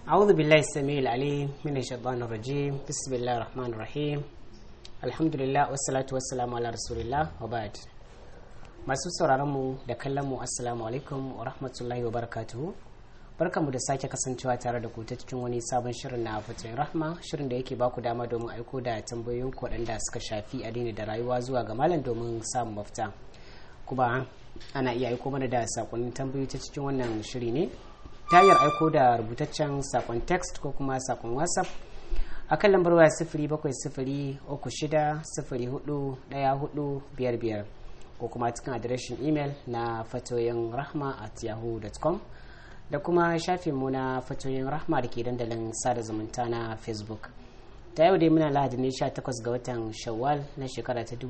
أعوذ بالله السميع العليم من الشيطان الرجيم بسم الله الرحمن الرحيم الحمد لله والصلاة والسلام على رسول الله وبعد masu sauraronmu da kallonmu assalamu alaikum wa rahmatullahi wa barakatuhu barkamu da sake kasancewa tare da ku ta cikin wani sabon shirin na fatoyin rahma shirin da yake baku dama domin aiko da tambayoyin waɗanda suka shafi addini da rayuwa zuwa ga malam domin samun mafita kuma ana iya aiko mana da sakonnin tambayoyi ta cikin wannan shiri ne ta hanyar aiko da rubutaccen sakon text ko kuma sakon whatsapp a kan lambar waya sifiri bakwai sifiri uku shida sifiri hudu ɗaya hudu biyar biyar ko kuma cikin adireshin imel na fatoyin rahma at yahoo.com da kuma shafinmu na fatoyin rahma da ke dandalin sada zumunta na facebook ta yau dai muna lahadi ne 18 ga watan shawwal na shekara ta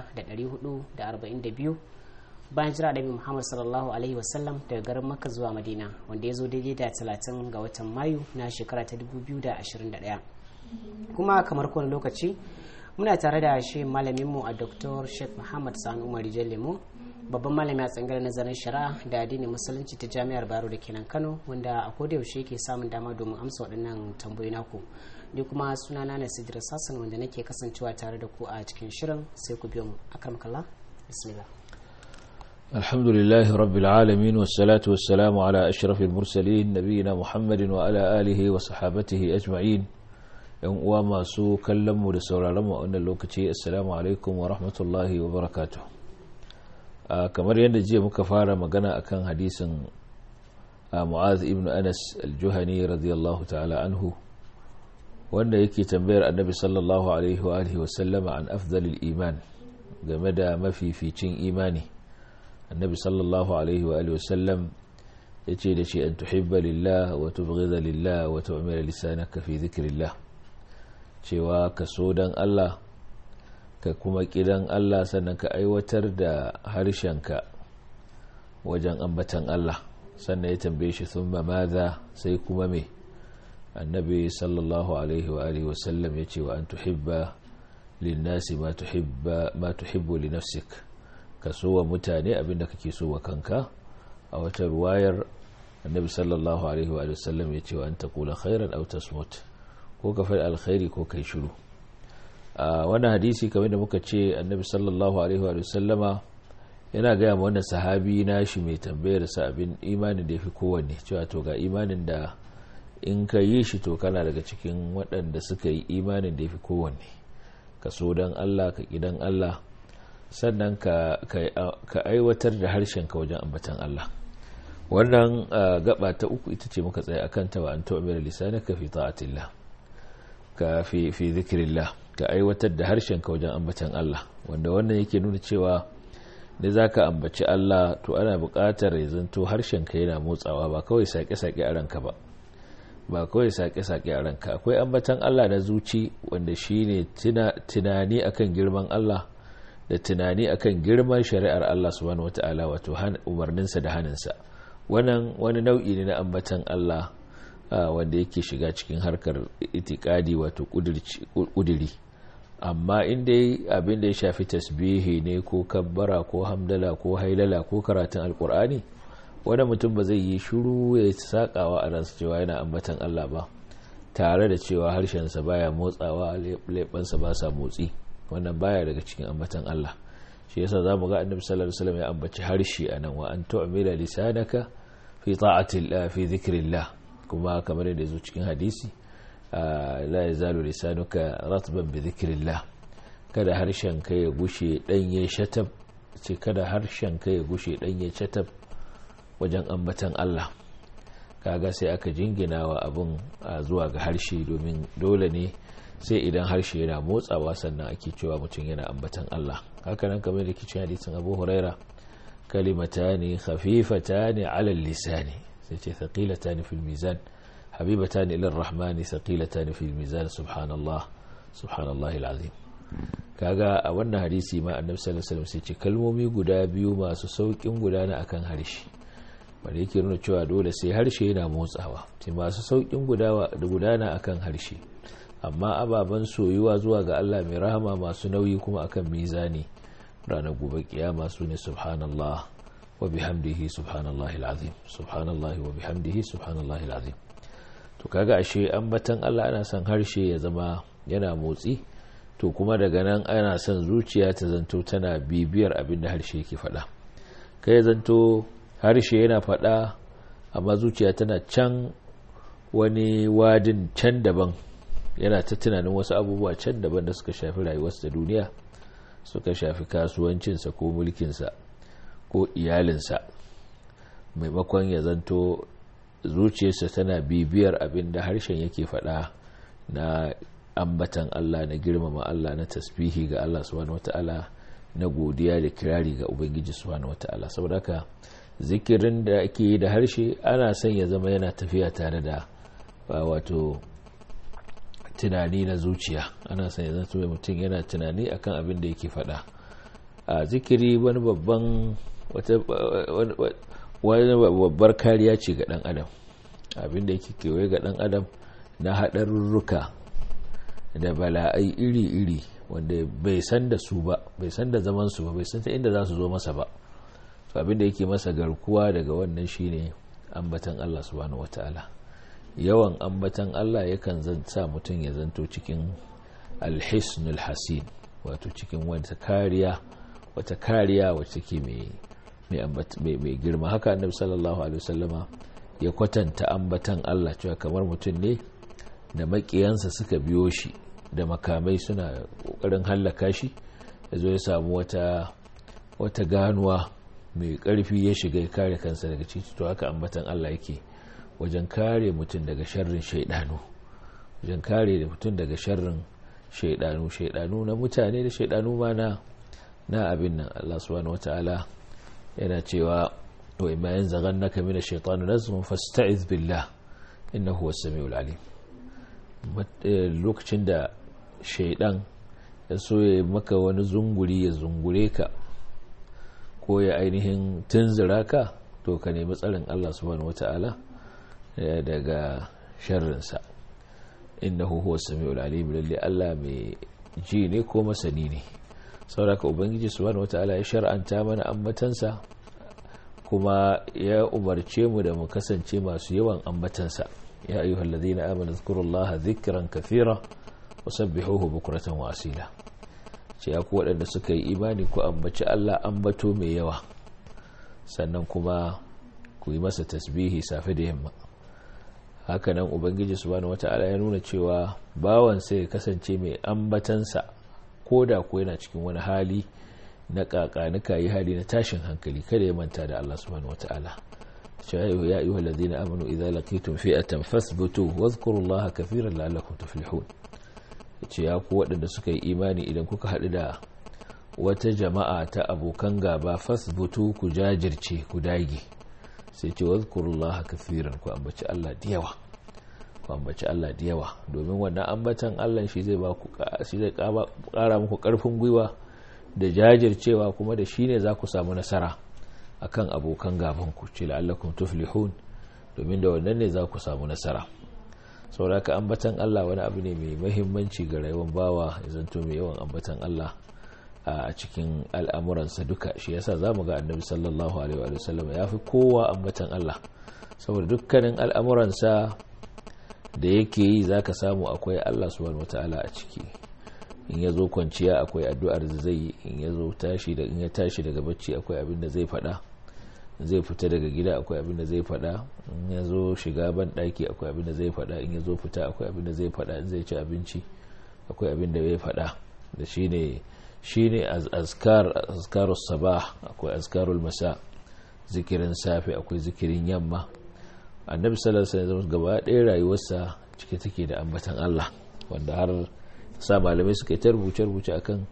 1442 bayan jira da muhammad sallallahu alaihi wasallam daga garin makka zuwa madina wanda ya zo daidai da 30 ga watan mayu na shekara ta 2021 kuma kamar kowane lokaci muna tare da shi malaminmu a dr sheikh muhammad sani umar lemo babban malami a tsangar nazarin shari'a da addinin musulunci ta jami'ar baro da kenan kano wanda a koda yaushe ke samun dama domin amsa waɗannan tambayoyi naku ni kuma sunana na sidira sassan wanda nake kasancewa tare da ku a cikin shirin sai ku biyo mu akram kallah bismillah الحمد لله رب العالمين والصلاة والسلام على أشرف المرسلين نبينا محمد وعلى آله وصحابته أجمعين yan uwa masu kallon mu da sauraron mu a wannan lokaci assalamu alaikum wa rahmatullahi wa barakatuh kamar yadda jiya muka fara magana akan hadisin mu'az ibn anas al-juhani radiyallahu ta'ala anhu wanda yake tambayar annabi sallallahu alaihi wa alihi wa sallama an afdalil iman game da mafificin imani annabi sallallahu alaihi wa alihi wa sallam yace da shi an tuhibba lillah wa tubghidha lillah wa tu'mira lisanaka fi dhikrillah cewa ka so don Allah ka kuma kidan Allah sannan ka aiwatar da harshenka wajen ambatan Allah sannan ya tambaye shi sun maza sai kuma me annabi sallallahu alaihi wa alihi wasallam ya ce wa an tuhibba linnasi ma tuhibbu li nafsik ka so wa mutane abinda kake so wa kanka a wata ruwayar annabi sallallahu alaihi wa sallam ya ce wa an taqula khairan aw tasmut ko ka faɗi alkhairi ko kai shiru a wani hadisi kamar da muka ce annabi sallallahu alaihi wa sallama yana gaya ma wannan sahabi nashi mai tambayar sa abin imanin da ya fi kowanne cewa to ga imanin da in ka yi shi to kana daga cikin waɗanda suka yi imanin da ya fi kowanne ka so don allah ka ƙidan allah sannan ka aiwatar da harshen ka wajen ambatan allah wannan gaba ta uku ita ce muka tsaye akan ta wa an tu'mira lisanaka fi ta'atillah ka fi fi zikirillah ka aiwatar da harshen ka wajen ambatan Allah wanda wannan yake nuna cewa da zaka ambaci Allah to ana buƙatar ya zanto harshen ka yana motsawa ba kawai sake-sake a ranka ba ba kawai sake-sake a ranka akwai ambatan Allah na zuci wanda shine tunani akan girman Allah da tunani akan girman shari'ar Allah subhanahu wata'ala wato umarninsa da haninsa wannan wani nau'i ne na ambatan Allah wanda yake shiga cikin harkar itikadi wato kudiri amma inda abin da ya shafi tasbihi ne ko kabbara ko hamdala ko hailala ko karatun alkur'ani wani mutum ba zai yi shuru ya sakawa a ransa cewa yana ambatan Allah ba tare da cewa harshensa baya motsawa leɓansa ba sa motsi wannan baya daga cikin ambatan Allah shi yasa zamu ga annabi sallallahu alaihi wasallam ya ambaci harshe anan wa an tu'mila lisanaka fi ta'atillah fi dhikrillah kuma kamar yadda zo cikin hadisi la ya zalo lisanuka ratban bi dhikrillah kada harshen ka ya gushe danye shatab ce kada harshen ka ya gushe danye shatab wajen ambatan Allah kaga sai aka jingina wa abun zuwa ga harshe domin dole ne sai idan harshe yana motsawa sannan ake cewa mutum yana ambatan Allah haka nan kamar da kicin hadisin Abu Huraira kalimatani khafifatani ala lisani sai ce thaqilatani fil mizan habibatani ila rahmani thaqilatani fil mizan subhanallah subhanallahi alazim kaga a wannan hadisi ma annabi sallallahu alaihi wasallam sai ce kalmomi guda biyu masu saukin gudana akan harshe wanda yake nuna cewa dole sai harshe yana motsawa sai masu saukin gudana akan harshe amma ababen soyuwa zuwa ga Allah mai rahama masu nauyi kuma akan mizani ranar gobe kiyama su ne subhanallah wa bihamdihi subhanallahi alazim subhanallahi wa bihamdihi subhanallahi alazim to kaga ashe ambatan Allah ana son harshe ya zama yana motsi to kuma daga nan ana son zuciya ta zanto tana bibiyar abin da harshe yake faɗa kai zanto harshe yana faɗa amma zuciya tana can wani wadin can daban yana ta tunanin wasu abubuwa can daban da suka shafi rayuwarsa da duniya suka shafi kasuwancinsa ko mulkinsa ko iyalinsa maimakon ya zanto zuciyarsa tana bibiyar abin da harshen yake faɗa na ambatan Allah na girmama Allah na tasbihi ga Allah subhanahu wata'ala na godiya da kirari ga Ubangiji subhanahu wata'ala saboda haka zikirin da ake yi da harshe ana son ya zama yana tafiya tare da wato tunani na zuciya ana son ya zanto mutum yana tunani akan abin da yake faɗa a zikiri wani babban wani babbar kariya ce ga ɗan adam abin da yake kewaye ga ɗan adam na haɗarurruka da bala'ai iri-iri wanda bai san da su ba bai san da zaman su ba bai san ta inda za su zo masa ba to abin da yake masa garkuwa daga wannan shine ambatan Allah subhanahu wataala yawan ambatan Allah yakan sa mutum ya zanto cikin alhisnul hasin wato cikin wata kariya wata kariya wacce take mai mai girma haka annabi sallallahu alaihi wasallama ya kwatanta ambatan Allah cewa kamar mutum ne da makiyansa suka biyo shi da makamai suna kokarin hallaka shi ya zo ya samu wata wata ganuwa mai karfi ya shiga ya kare kansa daga ciki to haka ambatan Allah yake wajen kare mutum daga sharrin shaidanu wajen kare mutum daga sharrin shaidanu shaidanu na mutane da shaidanu ma na na abin nan Allah subhanahu wataala yana cewa wa imma yanzaghannaka min ash-shaytani nazghun fasta'iz billah innahu huwas samiul alim lokacin da shaidan ya so ya maka wani zunguri ya zungure ka ko ya ainihin tunzura ka to ka nemi tsarin Allah subhanahu wata'ala daga sharrinsa innahu huwas samiul alim lalle Allah mai ji ne ko masani ne sauraka ubangiji subhanahu wata'ala ya shar'anta mana ambatansa kuma ya umarce mu da mu kasance masu yawan ambatansa ya ayyuhal ladina amanu zkurullaha dhikran kathira wasabbihuhu bukratan wa asila ce ya ku waɗanda suka yi imani ku ambaci Allah ambato mai yawa sannan kuma ku yi masa tasbihi safe da yamma hakanan ubangiji subhanahu wata'ala ya nuna cewa bawan sai ya kasance mai ambatansa ko da ko yana cikin wani hali na kakanika yi hali na tashin hankali kada ya manta da Allah subhanahu wata'ala ya ayyuhal ladina amanu idza laqitum fi'atan fasbutu wadhkurullaha kathiran la'allakum tuflihun ce ya ku waɗanda suka yi imani idan kuka haɗu da wata jama'a ta abokan gaba fasbutu ku jajirce ku dage sai ce wadhkurullaha kathiran ku ambaci Allah da yawa ku ambaci Allah da yawa domin wannan ambatan Allah shi zai ba ku shi zai ƙara muku ƙarfin gwiwa da jajircewa kuma da shine za ku samu nasara akan abokan gaban ku ce la'allakum tuflihun domin da wannan ne za ku samu nasara sauraka ambatan Allah wani abu ne mai mahimmanci ga rayuwar bawa ya zanto mai yawan ambatan Allah a cikin al'amuransa duka shi yasa za mu ga annabi sallallahu alaihi wa sallam ya fi kowa ambatan Allah saboda dukkanin al'amuransa da yake yi za ka samu akwai Allah subhanahu wata'ala a ciki in ya zo kwanciya akwai addu'ar da zai yi in ya zo tashi da in ya tashi daga bacci akwai abin da zai faɗa zai fita daga gida akwai abin da zai faɗa in ya zo shiga ban ɗaki akwai abin da zai faɗa in ya zo fita akwai abin da zai faɗa in zai ci abinci akwai abin da zai faɗa da shi ne shi ne azkarus sabah akwai azkarul masa zikirin safe akwai zikirin yamma annabi sallallahu alaihi wasallam gaba ɗaya rayuwarsa cike take da ambatan Allah wanda har sa malamai suka ta rubuce rubuce akan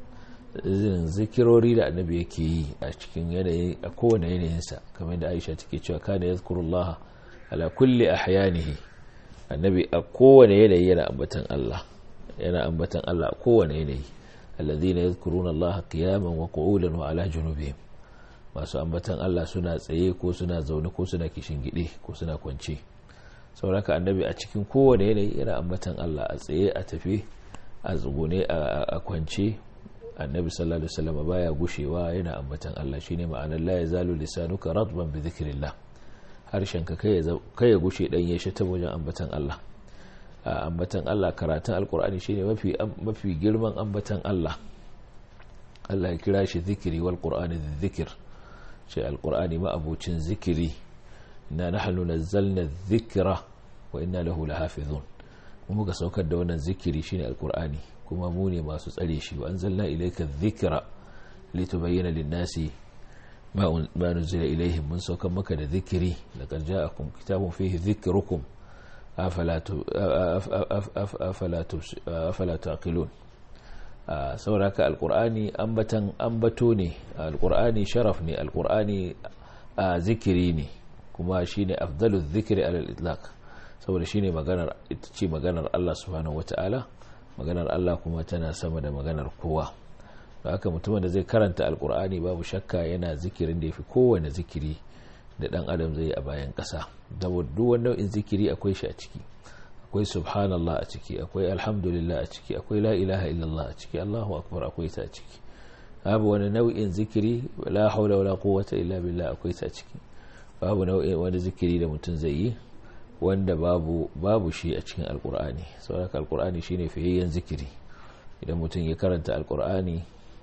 zikirori da annabi yake yi a cikin yanayi a kowane yanayinsa kamar da Aisha take cewa kana yazkurullaha ala kulli ahyanihi annabi a kowane yanayi yana ambatan Allah yana ambatan Allah a kowane yanayi alladhina yadhkuruna Allah qiyaman wa qu'udan wa ala junubihim masu ambatan Allah suna tsaye ko suna zaune ko suna kishin gide ko suna kwance sauraka annabi a cikin kowane yanayi yana ambatan Allah a tsaye a tafi a tsugune a kwance annabi sallallahu alaihi wasallam baya gushewa yana ambatan Allah shine ma'anar la yazalu lisanuka ratban bi dhikrillah harshen ka kai ya gushe dan ya shi ta wajen ambatan Allah ambatan Allah karatun alkur'ani shine mafi mafi girman ambatan Allah Allah ya kira shi zikiri wal qur'ani dhikr ce alkur'ani ma abucin zikiri inna nahnu nazzalna dhikra wa inna lahu lahafizun mu muka saukar da wannan zikiri shine alkur'ani kuma mu ne masu tsare shi wa anzalna ilayka dhikra litubayyana lin-nasi ma nuzila ilaihim mun saukar maka da zikiri laqad ja'akum kitabun fihi dhikrukum afala taqilun sauraka alqur'ani ambatan ambato ne alqur'ani sharaf ne alqur'ani zikiri ne kuma shine afdalu dhikri ala al-itlaq saboda shine maganar ita ce maganar Allah subhanahu wataala maganar Allah kuma tana sama da maganar kowa da haka mutumin da zai karanta alqur'ani babu shakka yana zikirin da yafi kowane zikiri da dan adam zai a bayan ƙasa saboda duk wani nau'in zikiri akwai shi a ciki akwai subhanallah a ciki akwai alhamdulillah a ciki akwai la ilaha illallah a ciki allahu akbar akwai ta a ciki babu wani nau'in zikiri la haula wala quwwata illa billah akwai ta a ciki babu nau'in wani zikiri da mutum zai yi wanda babu babu shi a cikin alqur'ani saboda alqur'ani shine fiyayyen zikiri idan mutum ya karanta alqur'ani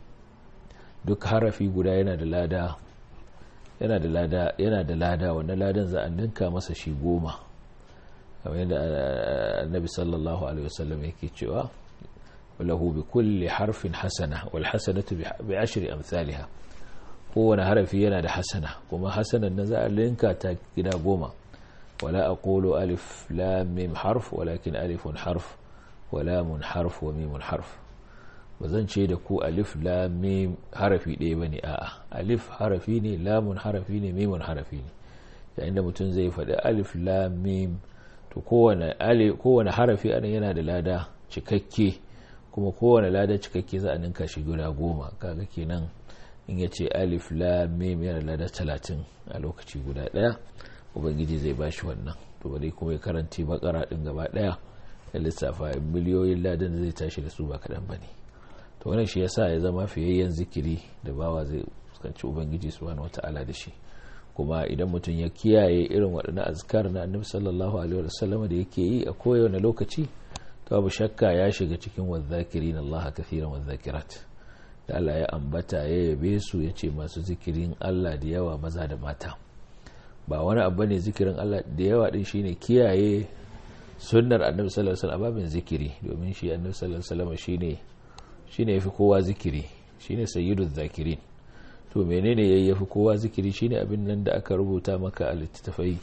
duk harafi guda yana da lada yana da lada yana da lada wannan ladan za a ninka masa shi goma kamar yadda annabi sallallahu alaihi wasallam yake cewa lahu bi kulli harfin hasana wal hasanatu bi ashri amsalha kowane harafi yana da hasana kuma hasanan nan za a linka ta gida goma wala aqulu alif lam mim harf walakin alifun harf wa lamun harf wa mimun harf ba zan ce da ku alif lamim harafi ɗaya ba ne a'a alif harafi ne lamun harafi ne mimun harafi ne yayin da mutum zai faɗi alif lamim to kowane harafi anan yana da lada cikakke kuma kowane lada cikakke za a ninka shi guda goma kaga kenan in ya ce alif lamim yana da lada talatin a lokaci guda ɗaya ubangiji zai ba shi wannan to bari kuma ya karanci bakara ɗin gaba ɗaya da lissafa miliyoyin ladan da zai tashi da su ba kaɗan ba ne to wannan shi yasa ya zama fiyayyen zikiri da bawa zai fuskanci ubangiji subhanahu wata'ala da shi kuma idan mutum ya kiyaye irin waɗannan azkar na annabi sallallahu alaihi wasallam da yake yi a kowane lokaci to babu shakka ya shiga cikin wadhakirin Allah kathiran wadhakirat da Allah ya ambata ya yabe su ya ce masu zikirin Allah da yawa maza da mata ba wani abu ne zikirin Allah da yawa din shine kiyaye sunnar annabi sallallahu alaihi wasallam babin zikiri domin shi annabi sallallahu alaihi wasallam shine shine yafi kowa zikiri shine sayyidul zakirin to menene yayi yafi kowa zikiri shine abin nan da aka rubuta maka a littafai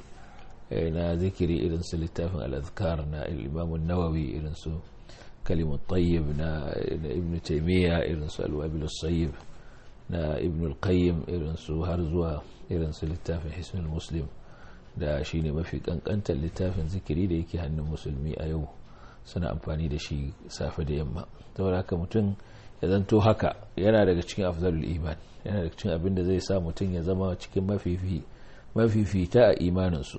na zikiri irin su littafin al-azkar na al-imam an-nawawi irin su kalimut tayyib na ibn taymiya irin su al-wabil as-sayyib na ibn al-qayyim irin su har zuwa irin su littafin hisnul muslim da shine mafi kankantar littafin zikiri da yake hannun musulmi a yau suna amfani da shi safe da yamma saboda haka mutum ya zanto haka yana daga cikin afzalul iman yana daga cikin abin da zai sa mutum ya zama cikin mafifita a imaninsu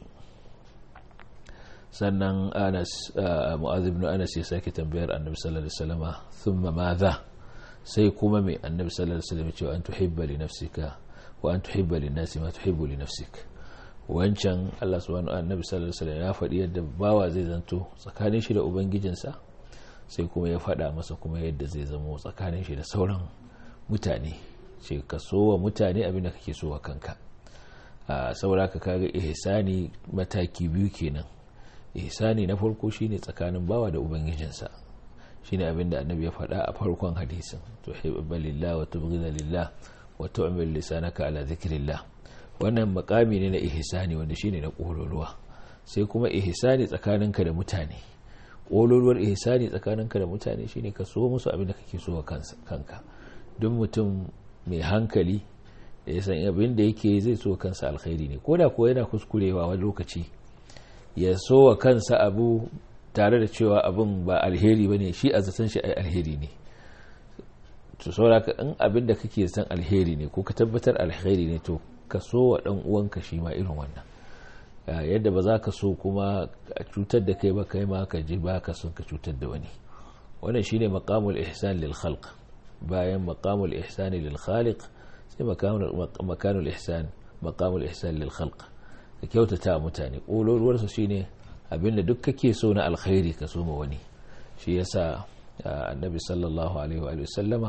sannan anas mu'az ibn anas ya sake tambayar annabi sallallahu alaihi wasallam thumma madha sai kuma mai annabi sallallahu alaihi wasallam cewa an tuhibba li nafsika wa an tuhibba lin nasi ma tuhibbu li nafsika wancan Allah subhanahu annabi sallallahu alaihi wasallam ya faɗi yadda bawa zai zanto tsakanin shi da ubangijinsa sai kuma ya faɗa masa kuma yadda zai zamo tsakanin shi da sauran mutane ce ka so wa mutane abin da kake so wa kanka a saboda ka kaga ihsani mataki biyu kenan ihsani na farko shine tsakanin bawa da ubangijinsa shine abin da annabi ya faɗa a farkon hadisin tuhibbu lillah wa tubghida lillah wa tu'mil lisanaka ala dhikrillah wannan makami ne na ihsani wanda shine na kololuwa sai kuma ihsani tsakaninka da mutane kololuwar ihsani tsakaninka da mutane shine ka so musu abin da kake so wa kanka duk mutum mai hankali da ya san abin da yake zai so kansa alkhairi ne koda ko yana kuskurewa wani lokaci ya so wa kansa abu tare da cewa abin ba alheri bane shi a zaton shi alheri ne to saboda in abin da kake san alheri ne ko ka tabbatar alheri ne to ka so wa ɗan uwanka shi ma irin wannan yadda ba za ka so kuma a cutar da kai ba kai ma ka ji ba ka son ka cutar da wani wannan shine maqamul ihsan lil khalq bayan maqamul ihsan lil khaliq sai makanul ihsan maqamul ihsan lil khalq ka kyautata mutane kololuwar su shine abinda duk kake so na alkhairi ka so ma wani shi yasa annabi sallallahu alaihi wa sallama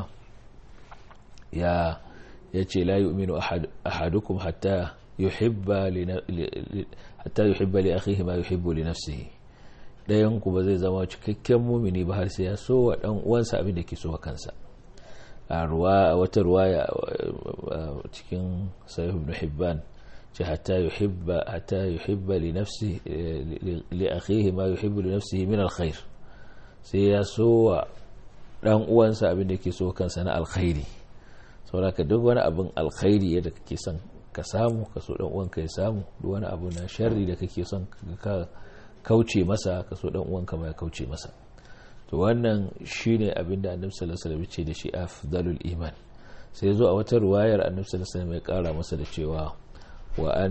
ya yace la yu'minu ahadukum hatta yuhibba li hatta yuhibba li akhihi ma yuhibbu li nafsihi dayan ku ba zai zama cikakken mumini ba har sai ya so wa dan uwansa abin da ke so wa kansa a ruwa wata ruwaya cikin sahih ibn hibban ce hatta yuhibba hatta yuhibba li nafsihi li akhihi ma yuhibbu li nafsihi min alkhair sai ya so wa dan uwansa abin da ke so kansa na alkhairi saboda duk wani abin alkhairi yadda kake son ka samu ka so dan uwanka ya samu duk wani abu na sharri da kake son ka kauce masa ka so dan uwanka ma ya kauce masa to wannan shine abin da annabi sallallahu alaihi wasallam ce da shi afdalul iman sai zo a wata ruwayar annabi sallallahu alaihi wasallam ya kara masa da cewa wa an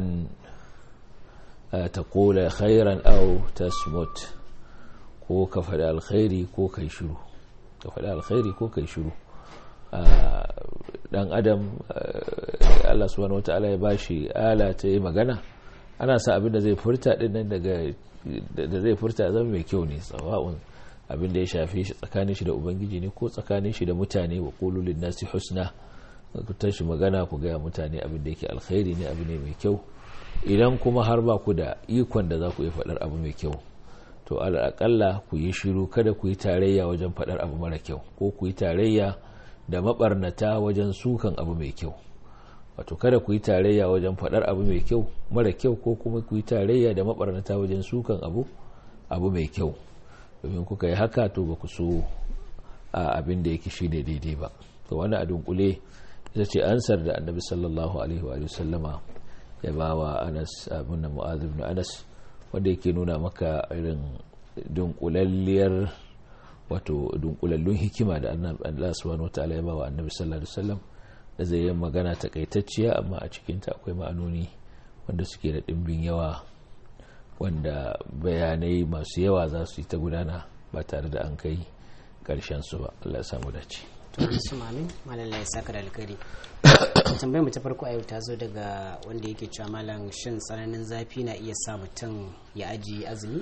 taqula khairan aw tasmut ko ka faɗi alkhairi ko kai shiru ka faɗi alkhairi ko kai shiru dan adam Allah subhanahu wataala ya bashi ala ta yi magana ana sa abin da zai furta din nan daga da zai furta zama mai kyau ne sawa'un abin da ya shafi shi tsakanin shi da ubangiji ne ko tsakanin shi da mutane wa qulu lin nasi husna ku tashi magana ku ga mutane abin da yake alkhairi ne abu ne mai kyau idan kuma har ba ku da ikon da za ku yi faɗar abu mai kyau to al'akalla ku yi shiru kada ku yi tarayya wajen faɗar abu mara kyau ko ku yi tarayya da mabarnata wajen sukan abu mai kyau wato kada ku yi tarayya wajen faɗar abu mai kyau mara kyau ko kuma ku yi tarayya da mabarnata wajen sukan abu abu mai kyau domin kuka yi haka to ba ku so a abin da yake shi ne daidai ba to wani a dunkule ita ce ansar da annabi sallallahu alaihi wa sallama ya ba wa anas abin da mu'adh ibn anas wanda yake nuna maka irin dunkulalliyar wato dunkulallun hikima da Allah subhanahu wataala ya ba wa annabi sallallahu alaihi wasallam da zai yi magana takaitacciya amma a cikinta akwai ma'anoni wanda suke da ɗimbin yawa wanda bayanai masu yawa za su yi ta gudana ba tare da an kai ƙarshen su ba Allah ya samu dace to su mamin malalla ya saka da alkhairi tambayar mu ta farko a yau ta zo daga wanda yake cewa malam shin tsananin zafi na iya sa mutum ya ajiye azumi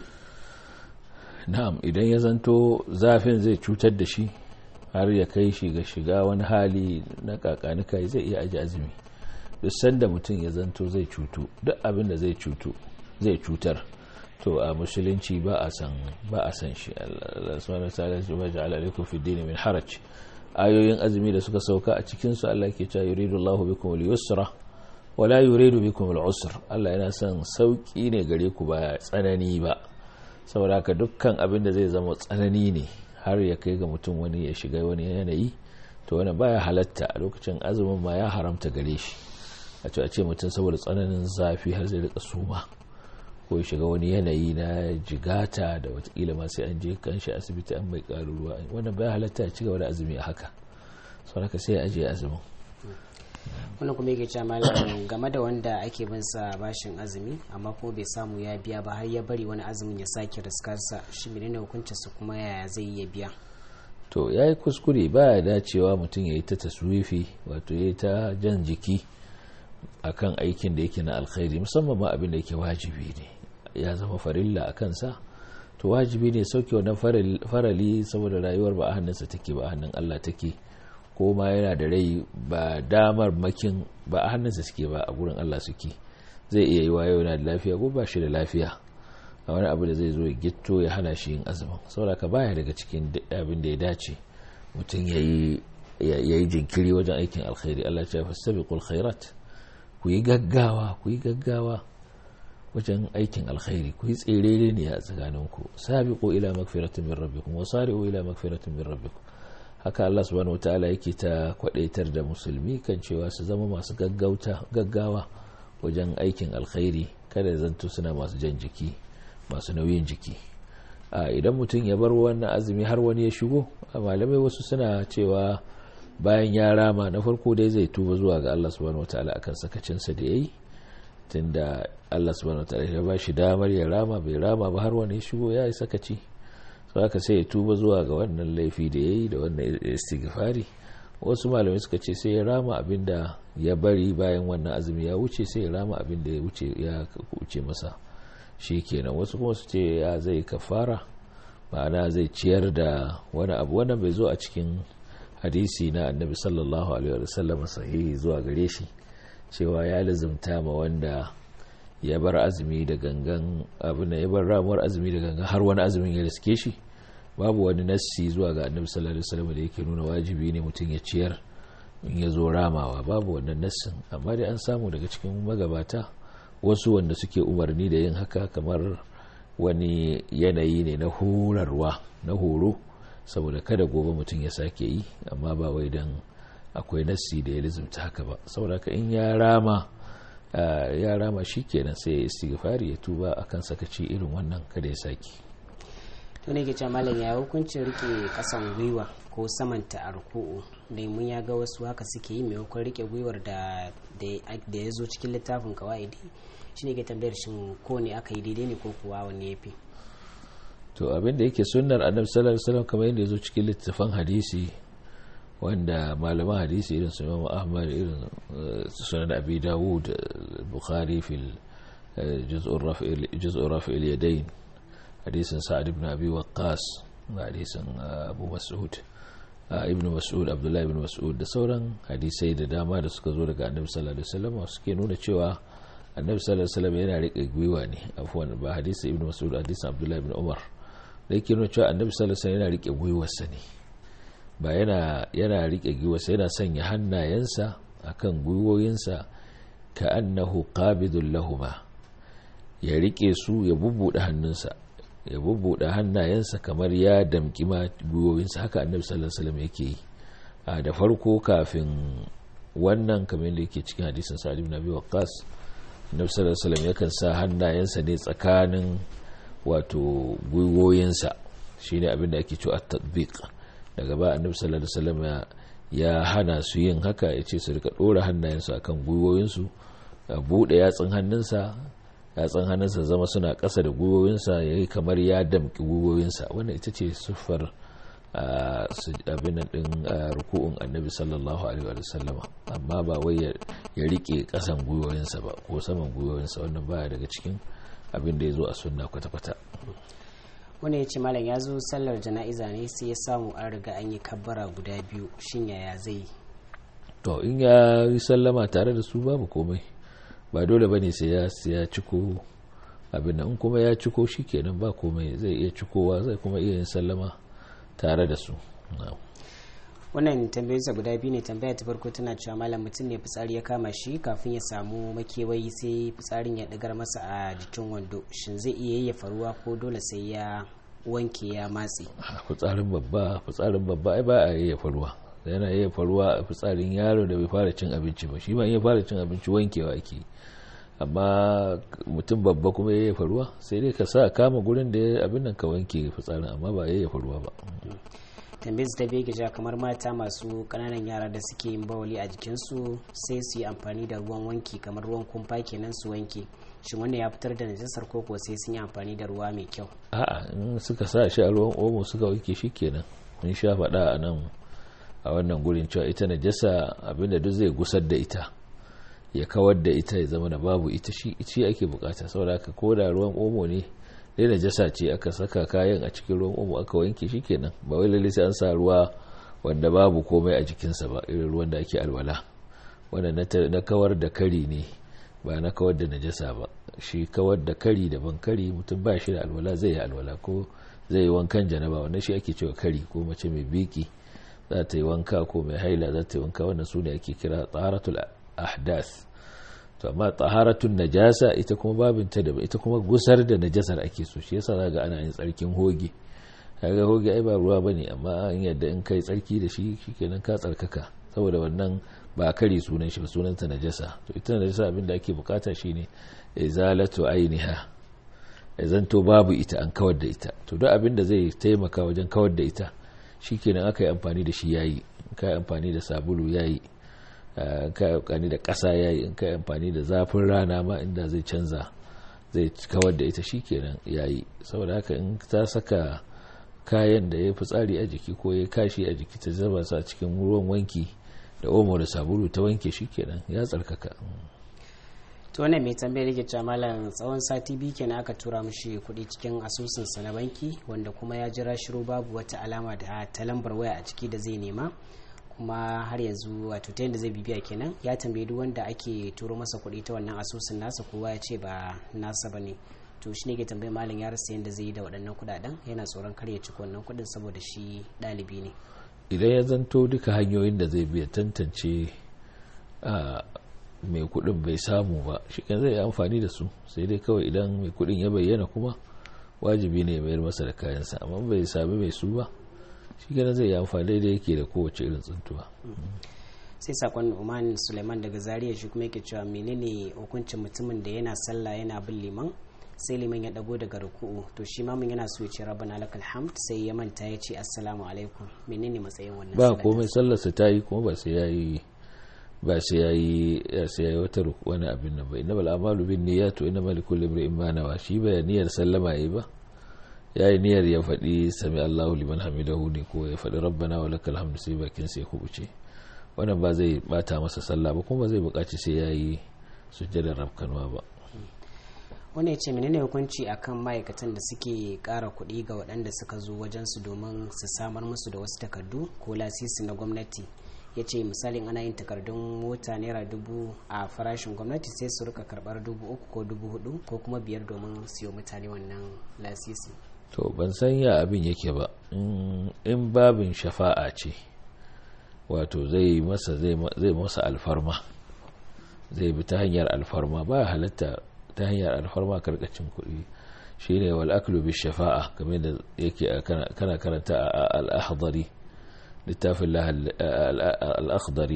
na'am idan ya zanto zafin zai cutar da shi har ya kai shi ga shiga wani hali na kakanika zai iya aji azumi duk sanda mutum ya zanto zai cutu duk abin da zai cutu zai cutar to a musulunci ba a san ba a san shi Allah subhanahu wa ta'ala ya ja'ala alaikum fi dini min haraj ayoyin azumi da suka sauka a cikin su Allah ke cewa yuridu Allahu bikum al-yusra wa la yuridu bikum al-usra Allah yana son sauki ne gare ku ba tsanani ba saboda haka dukkan abin da zai zama tsanani ne har ya kai ga mutum wani ya shiga wani yanayi to wani baya halatta a lokacin azumin ma ya haramta gare shi a ce a ce mutum saboda tsananin zafi har zai rika suma ko ya shiga wani yanayi na jigata da watakila ma sai an je kanshi asibiti an mai karu ruwa wannan baya halatta ya ci gaba da azumi a haka sau haka sai ya ajiye azumin wannan kuma yake cewa malam game da wanda ake bin sa bashin azumi amma kuma bai samu ya biya ba har ya bari wani azumin ya sake riskarsa shi menene hukuncin su kuma yaya zai iya biya to ya yi kuskure ba ya dacewa mutum ya yi ta taswifi wato ya yi ta jan jiki akan aikin da yake na alkhairi musamman ma abin da yake wajibi ne ya zama farilla a kansa to wajibi ne sauke wannan farali saboda rayuwar ba a hannunsa take ba a hannun Allah take ko ma yana da rai ba damar makin ba a hannunsa suke ba a gurin Allah suke zai iya yi wa yau yana da lafiya ko ba shi da lafiya a wani abu da zai zo ya gitto ya hana shi yin azumin saboda ka baya daga cikin abin da ya dace mutum ya yi jinkiri wajen aikin alkhairi Allah ya fastabiqul khairat ku yi gaggawa ku yi gaggawa wajen aikin alkhairi ku yi tsere ne a tsakaninku sabiqu ila magfiratin min rabbikum wa sari'u ila magfiratin min rabbikum haka Allah subhanahu wataala yake ta kwadaitar da musulmi kan cewa su zama masu gaggauta gaggawa wajen aikin alkhairi kada zanto suna masu jan jiki masu nauyin jiki a idan mutum ya bar wannan azumi har wani ya shigo malamai wasu suna cewa bayan ya rama na farko dai zai tuba zuwa ga Allah subhanahu wataala akan sakacinsa da yayi tunda Allah subhanahu wataala ya ba shi damar ya rama bai rama ba har wani ya shigo ya yi sakaci so haka sai ya tuba zuwa ga wannan laifi da yayi da wannan istighfari wasu malamai suka ce sai ya rama abinda ya bari bayan wannan azumi ya wuce sai ya rama abinda ya wuce ya wuce masa shi kenan wasu kuma su ce ya zai kafara ma'ana zai ciyar da wani abu wannan bai zo a cikin hadisi na annabi sallallahu alaihi wasallam sahihi zuwa gare shi cewa ya lazumta ma wanda ya bar azumi da gangan abin ya bar ramuwar azumi da gangan har wani azumin ya riske shi babu wani nassi zuwa ga annabi sallallahu alaihi wasallam da yake nuna wajibi ne mutum ya ciyar in ya zo ramawa babu wannan nassin amma dai an samu daga cikin magabata wasu wanda suke umarni da yin haka kamar wani yanayi ne na horarwa na horo saboda kada gobe mutum ya sake yi amma ba wai don akwai nassi da ya lizumta haka ba saboda ka in ya rama ya rama shi kenan sai ya istighfari ya tuba akan sakaci irin wannan kada ya sake to ne ke malam ya hukuncin rike kasan gwiwa ko samanta a ruku'u da mun ya ga wasu haka suke yi maimakon rike gwiwar da da ya zo cikin littafin kawaidi shi ne ke tambayar shin ko ne aka yi daidai ne ko kuwa wani ya fi to abin da yake sunnar annabi sallallahu alaihi wasallam kamar yadda ya zo cikin littafin hadisi wanda malaman hadisi irin su Imam Ahmad irin sunan Abi Dawud Bukhari fil juz'ur rafi juz'ur rafi al-yadayn hadisin Sa'ad ibn Abi Waqqas hadisin Abu Mas'ud ibn Mas'ud Abdullah ibn Mas'ud da sauran hadisai da dama da suka zo daga Annabi sallallahu alaihi wasallam suke nuna cewa Annabi sallallahu alaihi wasallam yana rike gwiwa ne afwan ba hadisi ibn Mas'ud hadisin Abdullah ibn Umar da yake nuna cewa Annabi sallallahu alaihi wasallam yana rike gwiwarsa ne ba yana yana rike gwiwarsa yana sanya hannayensa akan gwiwoyinsa ka annahu qabidul lahuma ya rike su ya bubbuɗe hannunsa ya bubbuɗe hannayensa kamar ya damƙi ma gwiwoyinsa haka annabi sallallahu alaihi wasallam yake yi a da farko kafin wannan kamar yadda yake cikin hadisin sa'ad ibn abi waqqas annabi sallallahu alaihi wasallam yakan sa hannayensa ne tsakanin wato gwiwoyinsa shine abin da ake cewa at-tatbiq daga ba annabi sallallahu alaihi wasallam ya hana su yin haka ya ce su rika dora hannayensu akan gwiwoyinsu a buɗe yatsun hannunsa yatsun hannunsa zama suna ƙasa da gwiwoyinsa ya yi kamar ya damƙi gwiwoyinsa wannan ita ce siffar abin ɗin ruku'un annabi sallallahu alaihi wa sallama amma ba wai ya rike ƙasan gwiwoyinsa ba ko saman gwiwoyinsa wannan baya daga cikin abin da ya zo a sunna kwata-kwata wanda ya ce malam ya zo sallar jana'iza ne sai ya samu an riga an yi kabbara guda biyu shin yaya zai yi to in ya yi sallama tare da su babu komai ba dole bane sai ya ya ciko abin nan kuma ya ciko kenan ba komai zai iya cikowa zai kuma iya yin sallama tare da su wannan tambayoyinsa guda biyu ne tambaya ta farko tana cewa malam mutum ne fitsari ya kama shi kafin ya samu makewayi sai fitsarin ya digar masa a jikin wando shin zai iya yayyafa ruwa ko dole sai ya wanke ya matse fitsarin babba fitsarin babba ai ba a yayyafa ruwa yana yayyafa ruwa a fitsarin yaro da bai fara cin abinci ba shi ma iya fara cin abinci wankewa ake amma mutum babba kuma yayyafa ruwa sai dai ka sa kama gurin da abin nan ka wanke fitsarin amma ba yayyafa ruwa ba tambayar ta bege kamar mata masu kananan yara da suke yin bawali a jikinsu sai su yi amfani da ruwan wanki kamar ruwan kumfa kenan su wanke shin wannan ya fitar da najasar koko sai sun yi amfani da ruwa mai kyau a'a in suka sa shi a ruwan omo suka wanke shi kenan mun sha faɗa a nan a wannan gurin cewa ita najasa abinda duk zai gusar da ita ya kawar da ita ya zama da babu ita shi ake bukata saboda haka ko da ruwan omo ne dai najasa ce aka saka kayan a cikin ruwan omo aka wanke shi kenan ba wai lalle sai an sa ruwa wanda babu komai a jikinsa ba irin ruwan da ake alwala wanda na kawar da kari ne ba na kawar da najasa ba shi kawar da kari daban kari mutum ba shi da alwala zai yi alwala ko zai yi wankan janaba wannan shi ake cewa kari ko mace mai biki za ta yi wanka ko mai haila za ta yi wanka wannan su ne ake kira tsaratul ahdas to amma taharatun najasa ita kuma babinta da ita kuma gusar da najasar ake so shi yasa zaga ana yin tsarkin hoge kaga hoge ai ba ruwa bane amma an yadda in kai tsarki da shi shikenan ka tsarkaka saboda wannan ba kare sunan shi ba sunan ta najasa to ita najasa abin da ake bukata shine izalatu ainiha zanto babu ita an kawar da ita to duk abin da zai taimaka wajen kawar da ita shikenan aka yi amfani da shi yayi ka yi amfani da sabulu yayi in ka yi amfani da ƙasa yayi in ka yi amfani da zafin rana ma inda zai canza zai kawar da ita shikenan yayi saboda haka in ta saka kayan da ya fitsari a jiki ko ya kashi a jiki ta zaba sa cikin ruwan wanki da omo da sabulu ta wanke shikenan ya tsarkaka to wannan mai tambayar yake cewa malam tsawon sati biyu kenan aka tura mishi kuɗi cikin asusunsa na banki wanda kuma ya jira shiru babu wata alama da ta lambar waya a ciki da zai nema kuma har yanzu wato ta yadda zai bibiya kenan ya tambayi duk wanda ake turo masa kuɗi ta wannan asusun nasa kowa ya ce ba nasa ba ne to shi ne ke tambayi malam ya rasa yadda zai yi da waɗannan kuɗaɗen yana tsoron kar ya ci wannan kuɗin saboda shi ɗalibi ne idan ya zanto duka hanyoyin da zai biya tantance a mai kudin bai samu ba shi kan zai amfani da su sai dai kawai idan mai kudin ya bayyana kuma wajibi ne mayar masa da kayansa amma bai sami mai su ba shi kan zai yi amfani da yake da kowace irin tsuntuwa sai sakon Uman Suleiman daga Zaria shi kuma yake cewa menene hukuncin mutumin da yana sallah yana bin liman sai liman ya dago daga ruku'u to shi mamun yana so ya ce rabbana lakal hamd sai ya manta ya ce assalamu alaikum menene matsayin wannan ba komai sallarsa ta yi kuma ba sai yayi ba sai yayi sai yayi wata wani abin nan ba innamal a'malu bin niyyat wa innamal likulli imrin ma nawa shi ba niyyar sallama yayi ba yayi niyyar ya faɗi sami Allahu liman hamidahu ne ko ya faɗi rabbana wa lakal hamd sai bakin sai kubuce wannan ba zai bata masa sallah ba kuma zai buƙaci sai yayi sujjadar rabkanwa ba wani ya ce menene hukunci akan ma'aikatan da suke ƙara kuɗi ga waɗanda suka zo wajensu domin su samar musu da wasu takardu ko lasisi na gwamnati ya ce misalin ana yin takardun mota naira dubu a farashin gwamnati sai su rika karɓar dubu uku ko dubu hudu ko kuma biyar domin siyo mutane wannan lasisi to ban san ya abin yake ba in babin shafa'a ce wato zai masa zai masa alfarma zai bi ta hanyar alfarma ba halatta ta hanyar alfarma karkacin kuɗi shi ne wal'aklu bi shafa'a kamar da yake kana karanta a al'akhdari littafin al'akhdari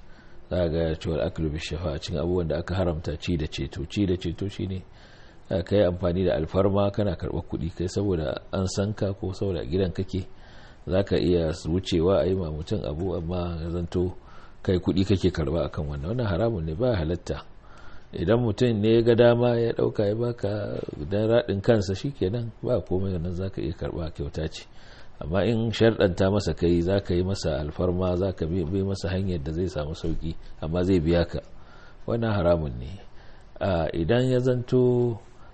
za ga cewa al'aklu bi shafa'a cin abubuwan da aka haramta ci da ceto ci da ceto shi ne ka yi amfani da alfarma kana karɓar kuɗi kai saboda an san ka ko saboda gidan kake za ka iya wucewa a yi ma mutum abu amma zanto kai kuɗi kake karɓa akan wannan wannan haramun ne ba halatta idan mutum ne ya ga dama ya dauka ya baka dan radin kansa shikenan ba komai nan zaka iya karba kyauta ce amma in sharɗanta masa kai zaka yi masa alfarma zaka bi masa hanyar da zai samu sauki amma zai biya ka wannan haramun ne idan ya zanto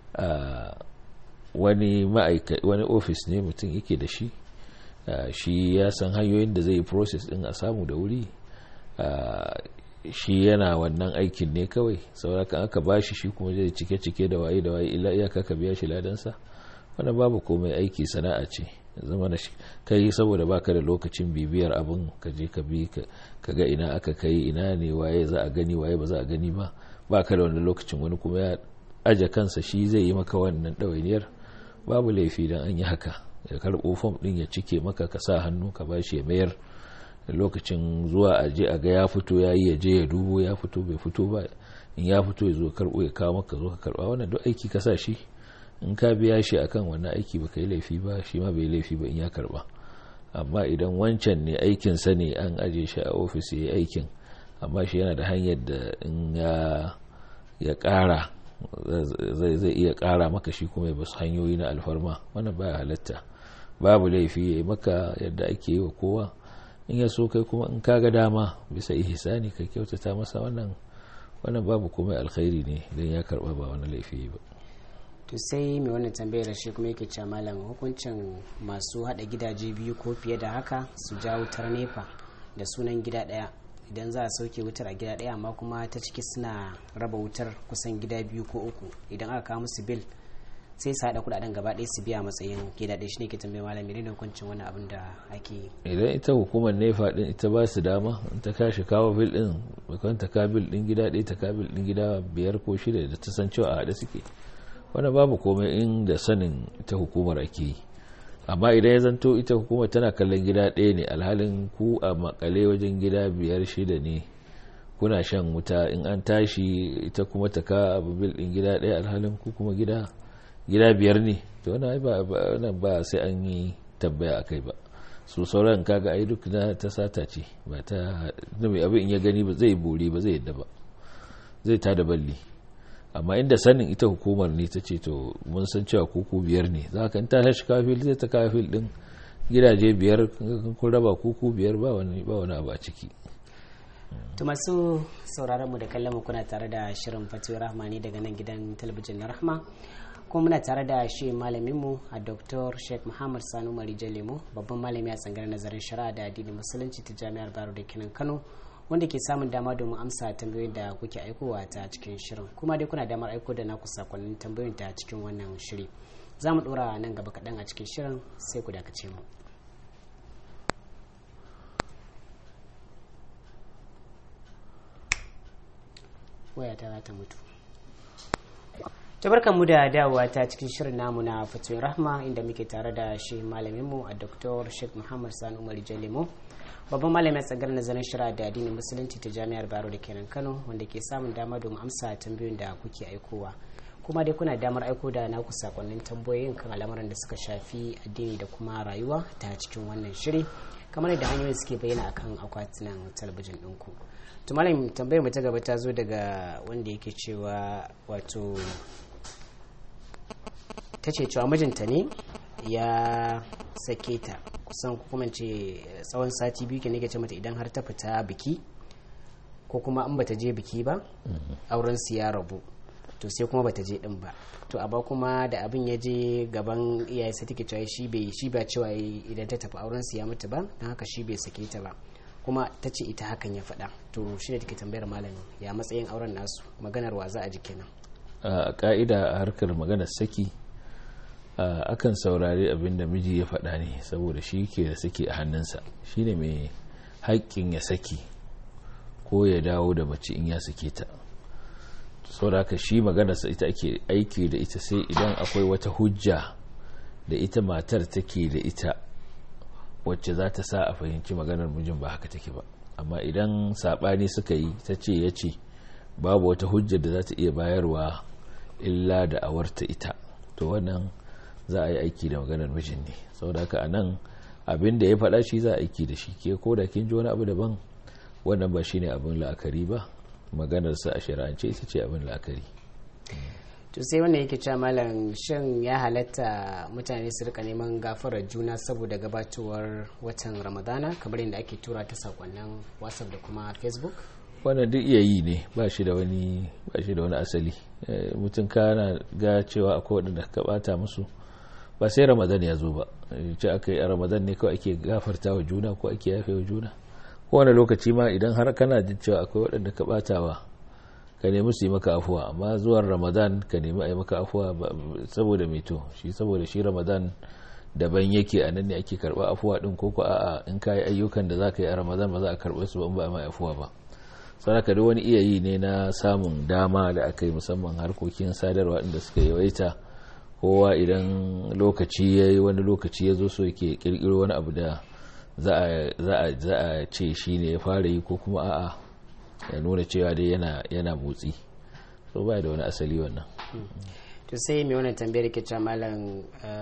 wani wani ofis ne mutum yake da shi shi ya san hanyoyin da zai yi process din a samu da wuri shi yana wannan aikin ne kawai saurakan aka bashi shi kuma zai cike-cike da waye da waye illa iyaka ka biya shi ladansa wannan babu komai aiki sana'a ce zama na kai saboda baka da lokacin bibiyar abin ka je ka bi ka ga ina aka kai ina ne waye za a gani waye ba za a gani ba baka da wani lokacin wani kuma ya aje kansa shi zai yi maka wannan ɗawainiyar babu laifi dan an yi haka ya karɓo fom ɗin ya cike maka ka sa hannu ka bashi ya mayar lokacin zuwa a je a ga ya fito ya yi ya je ya dubo ya fito bai fito ba in ya fito ya zo karbo ya kawo maka zo ka karba wannan duk aiki ka sa shi in ka biya shi akan wannan aiki baka yi laifi ba shi ma bai laifi ba in ya karba amma idan wancan ne aikin sa ne an aje shi a ofis ya yi aikin amma shi yana da hanyar da in ya ya kara zai zai iya kara maka shi kuma ya basu hanyoyi na alfarma wannan baya halatta babu laifi ya yi maka yadda ake yi wa kowa in ya so kai kuma in kaga dama bisa ihsani ka kyautata masa wannan wannan babu komai alkhairi ne idan ya karba ba wani laifi ba to sai mai wannan tambayar shi kuma yake cewa malam hukuncin masu hada gidaje biyu ko fiye da haka su ja wutar nefa da sunan gida daya idan za a sauke wutar a gida daya amma kuma ta ciki suna raba wutar kusan gida biyu ko uku idan aka kawo musu bil sai su haɗa kuɗaɗen gaba ɗaya su biya matsayin gida ɗaya shine ke tambaye malami ne da hukuncin wani abin da ake yi idan ita hukumar nefa din ita ba su dama in ta kashi kawo bil din bakon ta ka bil din gida ɗaya ta ka bil din gida biyar ko shida da ta san cewa a haɗe suke wanda babu komai in da sanin ita hukumar ake yi amma idan ya zanto ita hukumar tana kallon gida ɗaya ne alhalin ku a makale wajen gida biyar shida ne kuna shan wuta in an tashi ita kuma ta ka abu bil din gida ɗaya alhalin ku kuma gida gida biyar ne to wannan ba sai an yi tabbaya a kai ba su sauran kaga ai duk na ta sata ce ba ta mai abin in ya gani ba zai bori ba zai yadda ba zai ta da balli amma inda sanin ita hukumar ne ta ce to mun san cewa kuku biyar ne za ka ta hashi kafil zai ta kafil din gidaje biyar kun raba kuku biyar ba wani ba wani abu a ciki to masu sauraron mu da kallon mu kuna tare da shirin fatiwa rahmani daga nan gidan talabijin na rahma kuma muna tare da shi malamin mu a dr sheikh muhammad sanu marijan lemo babban malami a tsangar nazarin shari'a da addinin musulunci ta jami'ar baro da kinan kano wanda ke samun dama domin amsa tambayoyin da kuke aikowa ta cikin shirin kuma dai kuna damar aiko da naku sakonnin tambayoyin ta cikin wannan shiri za mu dora nan gaba kaɗan a cikin shirin sai ku dakace mu waya ta za ta mutu mu da dawowa ta cikin shirin namu na fatoyin rahma inda muke tare da shi malaminmu a dr sheikh muhammad sani umar jalimo babban malamin tsagar nazarin shira da addinin musulunci ta jami'ar baro da kenan kano wanda ke samun dama domin amsa tambayoyin da kuke aikowa kuma dai kuna damar aiko da naku sakonnin tambayoyin kan al'amuran da suka shafi addini da kuma rayuwa ta cikin wannan shiri kamar da hanyoyin suke bayyana akan akwatunan talabijin ɗinku to malam tambayar mu ta gaba ta zo daga wanda yake cewa wato ta ce cewa mijinta ne ya sake ta kusan kuma ce tsawon sati biyu ke nake ce mata idan har ta fita biki ko kuma an bata je biki ba auren su ya rabu to sai kuma bata je din ba to amma kuma da abin ya je gaban iyaye sai take cewa shi bai shi ba cewa idan ta tafi auren su ya mutu ba don haka shi bai sake ta ba kuma ta ce ita hakan ya faɗa to shi ne take tambayar malami ya matsayin auren nasu maganar wa za a ji kenan a ka'ida a harkar maganar saki akan saurari abin da miji ya faɗa ne saboda shi ke da saki a hannunsa shi ne mai haƙƙin ya saki ko ya dawo da mace in ya sake ta saboda haka shi maganarsa ita ake aiki da ita sai idan akwai wata hujja da ita matar take da ita wacce za ta sa a fahimci maganar mijin ba haka take ba amma idan saɓani suka yi ta ce ya ce babu wata hujjar da za ta iya bayarwa illa da awarta ita to wannan za a yi aiki da maganar mijin ne saboda haka a nan abin da ya faɗa shi za a aiki da shi ke ko da kin ji wani abu daban wannan ba shine abin la'akari ba maganarsa a shari'ance ita ce abin la'akari to sai wanda yake cewa malam shin ya halatta mutane su rika neman gafarar juna saboda gabatowar watan ramadana kamar yadda ake tura ta sakonnin whatsapp da kuma facebook wannan duk iya yi ne ba shi da wani ba shi da wani asali mutum kana ga cewa akwai waɗanda ka bata musu ba sai ramadan ya zo ba ce aka yi a ramadan ne kawai ake gafarta wa juna ko ake yafe wa juna kowane lokaci ma idan har kana jin cewa akwai waɗanda ka batawa ka nemi su yi maka afuwa amma zuwan ramadan ka nemi a yi maka afuwa saboda mito shi saboda shi ramadan daban yake a nan ne ake karɓa afuwa ɗin ko a'a in ka yi ayyukan da za ka yi a ramadan ba za a karɓe su ba in ba a mai afuwa ba saraka da wani iya yi ne na samun dama da aka yi musamman harkokin sadarwa inda suka yawaita kowa idan lokaci ya yi wani lokaci ya zo so yake kirkiro wani abu da za a ce shi ne ya fara yi ko kuma a'a ya nuna cewa dai yana motsi so ba da wani asali wannan to sai mai wannan tambayar ke cewa malam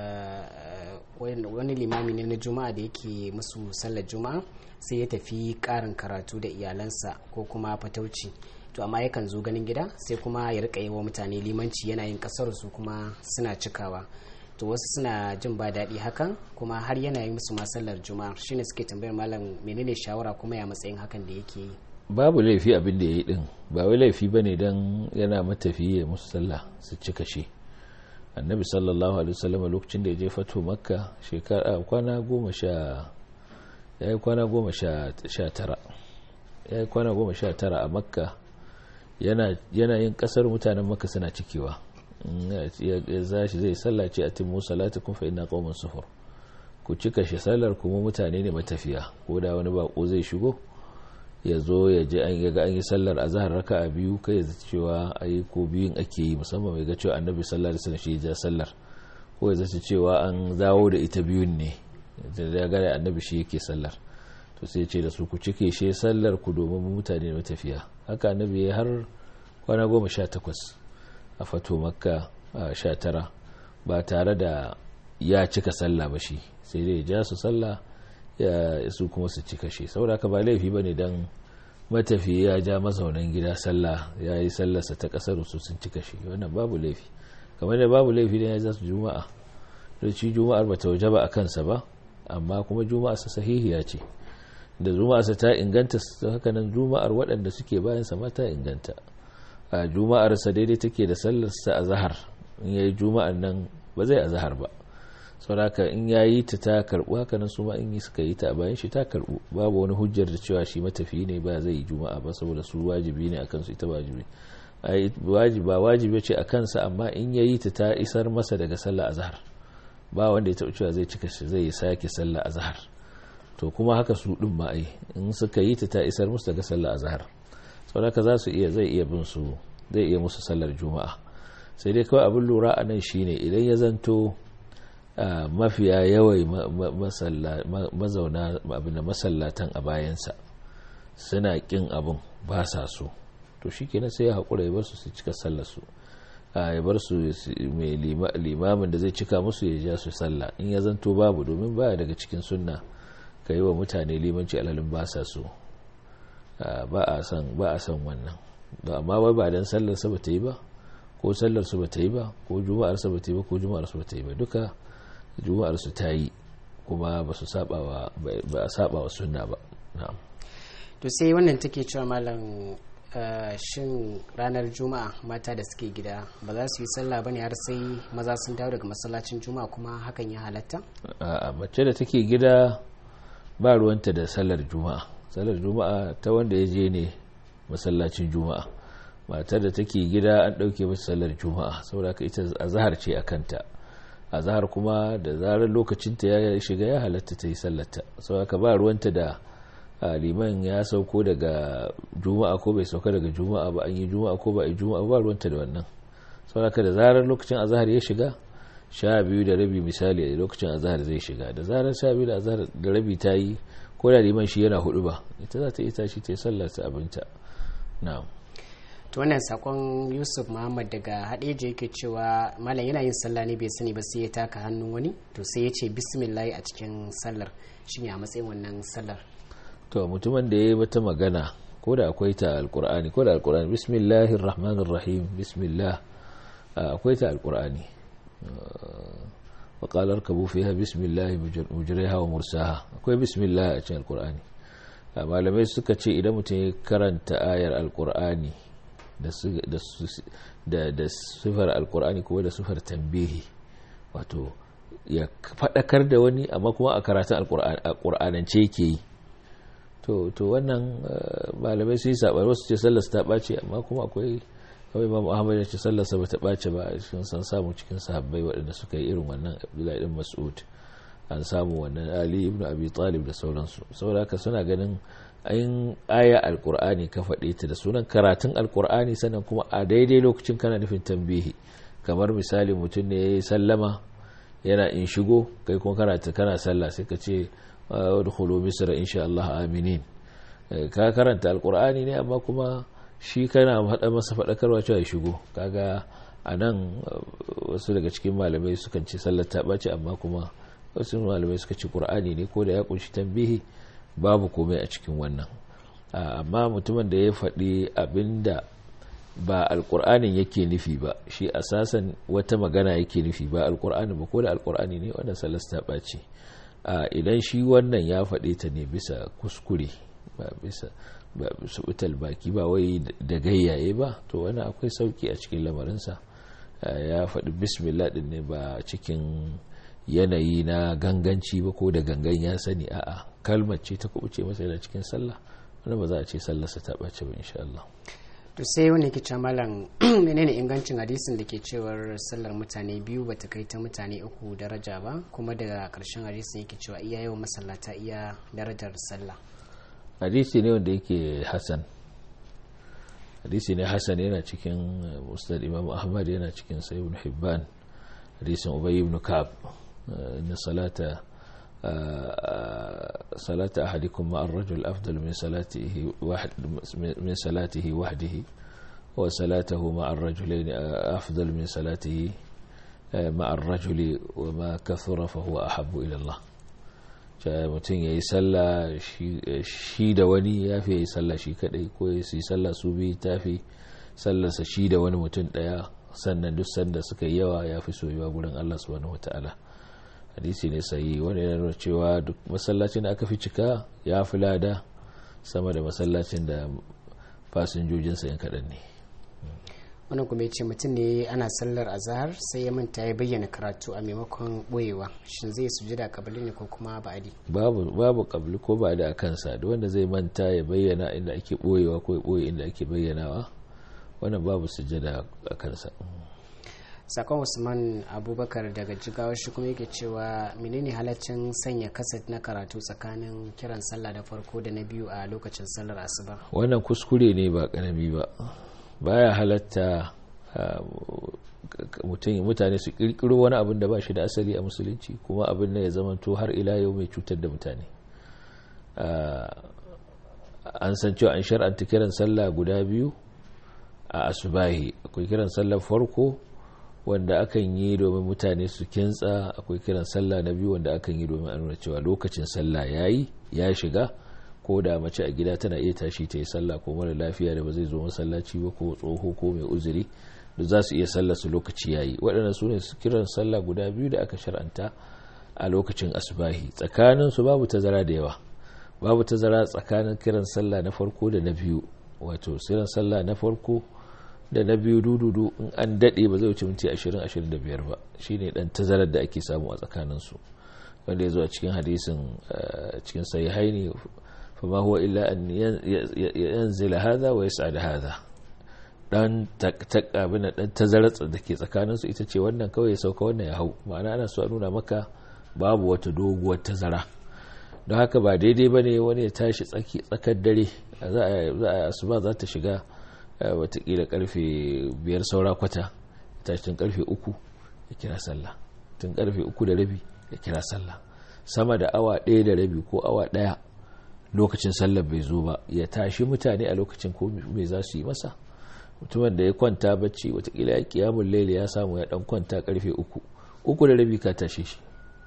wani limami ne na juma'a da yake musu sallar juma'a sai ya tafi karin karatu da iyalansa ko kuma fatauci to amma yakan zo ganin gida sai kuma ya rika yi wa mutane limanci yana yin kasar su kuma suna cikawa to wasu suna jin ba daɗi hakan kuma har yana yi musu masallar juma'a shine suke tambayar malam menene shawara kuma ya matsayin hakan da yake yi babu laifi abin da ya yi din ba wai laifi bane dan yana matafiye ya musu sallah su cika shi annabi sallallahu alaihi wasallam lokacin da ya je fato makka shekara kwana goma sha ya yi kwana goma sha tara ya yi kwana goma sha tara a makka yana yin kasar mutanen makka suna cikewa ya zashi zai sallace a timu salatu kun fa ina qaumun sufur ku cika shi sallar kuma mutane ne matafiya ko da wani bako zai shigo ya zo ya je an ga an yi sallar azhar raka'a biyu kai ya cewa ayi ko biyun ake yi musamman mai ga cewa annabi sallallahu alaihi wasallam shi ya sallar ko ya zaci cewa an dawo da ita biyun ne da ya gane annabi shi yake sallar to sai ce da su ku cike shi sallar ku domin mutane matafiya haka annabi ya har kwana goma sha takwas a fato makka sha tara ba tare da ya cika sallah ba shi sai dai ja su sallah ya su kuma su cika shi saboda ka ba laifi ba ne don matafiya ya ja mazaunan gida sallah ya yi sallarsa ta kasar su sun cika shi wannan babu laifi kamar da babu laifi da ya za su juma'a da ci juma'ar ba ta waje ba a kansa ba amma kuma juma'a sa sahihiya ce da juma'arsa ta inganta haka nan juma'ar waɗanda suke bayan sa ma ta inganta a juma'arsa daidai take da sallarsa a zahar in yayi juma'ar nan ba zai a zahar ba saboda in yayi ta ta karbu haka nan su ma in suka yi ta a bayan shi ta karbu babu wani hujjar da cewa shi matafi ne ba zai yi juma'a ba saboda su wajibi ne akan su ita wajibi ba wajibi ce a kansa amma in yayi ta ta isar masa daga sallah azhar ba wanda ya taɓa cewa zai cika shi zai sake sallah azhar to kuma haka su din ma ai in suka yi ta ta isar musu daga sallah azhar saboda za su iya zai iya bin su zai iya musu sallar juma'a sai dai kawai abin lura a nan shine idan ya zanto mafiya yawai mazauna abin da masallatan a bayansa suna kin abin ba sa so to shi kenan sai ya haƙura ya bar su su cika sallar su ya bar su mai limamin da zai cika musu ya ja su sallah in ya zanto babu domin baya daga cikin sunna ka yi wa mutane limanci alalin ba sa so ba a san ba a san wannan amma wai ba dan sallar sa bata yi ba ko sallar su bata yi ba ko juma'ar sa bata yi ba ko juma'ar su bata yi ba duka juma'ar su ta yi kuma ba su saba wa ba a saba wa sunna ba na'am to sai wannan take cewa malam shin ranar juma'a mata da suke gida ba za su yi sallah bane har sai maza sun dawo daga masallacin juma'a kuma hakan ya halatta a mace da take gida ba ruwanta da sallar juma'a sallar juma'a ta wanda ya je ne masallacin juma'a matar da take gida an ɗauke masa sallar juma'a saboda ka ita azhar ce a kanta azhar kuma da zarar lokacinta ya shiga ya halatta ta yi sallarta saboda ka ba ruwanta da liman ya sauko daga juma'a ko bai sauka daga juma'a ba an yi juma'a ko ba a yi juma'a ba ruwanta da wannan saboda ka da zarar lokacin azhar ya shiga sha biyu da rabi misali a lokacin azhar zai shiga da zarar sha biyu da azhar da rabi ta yi ko da liman shi yana hudu ba ita za ta yi tashi ta yi sallar ta abinta na'am to wannan sakon yusuf muhammad daga hadeja yake cewa malam yana yin sallah ne bai sani ba sai ya taka hannun wani to sai ya ce bismillah a cikin sallar shine a matsayin wannan sallar to mutumin da ya yi wata magana ko da akwai ta alkur'ani ko da alkur'ani bismillahir rahmanir rahim bismillah akwai ta alkur'ani wa qala arkabu fiha bismillah mujriha wa mursaha akwai bismillah a cikin alkur'ani malamai suka ce idan mutum ya karanta ayar alkur'ani da sifar alkur'ani kuma da sifar tambihi wato ya faɗakar da wani amma kuma a karatun alkur'anance yake yi to wannan malamai su yi saɓar wasu ce sallarsa ta ɓace amma kuma akwai kawai imam ahmad ya ce sallarsa ba ta ɓace ba a cikin san samu cikin sahabbai waɗanda suka yi irin wannan abdullahi ɗin mas'ud an samu wannan ali ibn abi talib da sauransu saboda haka suna ganin ayin aya alkur'ani ka faɗe ta da sunan karatun alkur'ani sannan kuma a daidai lokacin kana nufin tambihi kamar misali mutum ne ya yi sallama yana in shigo kai kuma karata kana sallah sai ka ce wadkhulu misra insha Allah aminin ka karanta alkur'ani ne amma kuma shi kana hada masa faɗakarwa cewa ya shigo kaga a nan wasu daga cikin malamai sukan ce sallar ta ɓace amma kuma wasu malamai suka ce ƙur'ani ne ko da ya kunshi tambihi babu komai a cikin wannan amma mutumin da ya faɗi abinda ba alkur'anin yake nufi ba shi asasan wata magana yake nufi ba alkur'ani ba ko da alkur'ani ne wannan salas ta ɓace idan shi wannan ya faɗe ta ne bisa kuskure ba bisa ba subutal baki ba wai da gayyaye ba to wani akwai sauki a cikin lamarinsa ya faɗi bismillah ɗin ne ba cikin yanayi na ganganci ba ko da gangan ya sani a'a kalmar ce ta kubuce masa da cikin sallah wanda ba za a ce sallarsa ta ɓace ba insha Allah to sai wani ke ce malam menene ingancin hadisin da ke cewar sallar mutane biyu bata kai ta mutane uku daraja ba kuma daga karshen hadisin yake cewa iya yawan masallata iya darajar sallah hadisi ne wanda yake hasan hadisi ne hasan yana cikin musnad imam ahmad yana cikin sai ibn hibban hadisin ubay ibn ka'ab inna salata صلاة أحدكم مع الرجل أفضل من صلاته واحد من صلاته وحده وصلاته مع الرجلين أفضل من صلاته مع الرجل وما كثر فهو أحب إلى الله mutum ya yi sallah shi da wani ya fi ya yi sallah shi kadai ko ya yi sallah su biyu ta fi sallarsa shi da wani mutum daya sannan duk sanda suka yi yawa ya fi soyuwa gurin Allah subhanahu wa ta'ala hadisi ne sayi wanda yana nuna cewa duk masallacin da aka fi cika ya fi lada sama da masallacin da fasinjojinsa yan kaɗan ne wannan kuma ya ce mutum ne ana sallar azahar sai ya manta ya bayyana karatu a maimakon boyewa shin zai sujada kabili ne ko kuma ba'adi babu babu kabli ko ba da kansa da wanda zai manta ya bayyana inda ake boyewa ko ya boye inda ake bayyanawa wannan babu sujada a kansa sakon usman abubakar daga jigawar shi kuma yake cewa menene halaccin sanya kaset na karatu tsakanin kiran sallah da farko da na biyu a lokacin sallar asuba wannan kuskure ne ba karami ba baya halatta mutane su kirkiro wani abin da ba shi da asali a musulunci kuma abin da ya zamanto har ila yau mai cutar da mutane an san cewa an shar'anta kiran sallah guda biyu a asubahi akwai kiran sallah farko wanda akan yi domin mutane su kintsa akwai kiran sallah na biyu wanda akan yi domin a nuna cewa lokacin sallah yayi ya shiga ko da mace a gida tana iya tashi ta yi sallah ko mara lafiya da ba zai zo masallaci ba ko tsoho ko mai uzuri da za su iya sallah su lokaci yayi waɗannan su ne su kiran sallah guda biyu da aka shar'anta a lokacin asubahi tsakanin su babu tazara da yawa babu tazara tsakanin kiran sallah na farko da na biyu wato kiran sallah na farko da na biyu dududu in an daɗe ba zai wuce minti 20-25 ba shine dan tazarar da ake samu a tsakaninsu wanda ya zo a cikin hadisin cikin sahihaini فما هو إلا أن ينزل هذا ويسعد هذا dan abin dan tazarar da ke tsakaninsu ita ce wannan kawai ya sauka wannan ya hau ma'ana ana so a nuna maka babu wata doguwar tazara don haka ba daidai ba ne wani ya tashi tsakar dare za a asuba za ta shiga watakila karfe biyar saura kwata tashi tun karfe uku ya kira sallah tun karfe uku da rabi ya kira sallah sama da awa ɗaya da rabi ko awa ɗaya lokacin sallar bai zo ba ya tashi mutane a lokacin ko me za su yi masa mutumin da ya kwanta bacci watakila ya kiyamun laili ya samu ya dan kwanta karfe uku uku da rabi ka tashe shi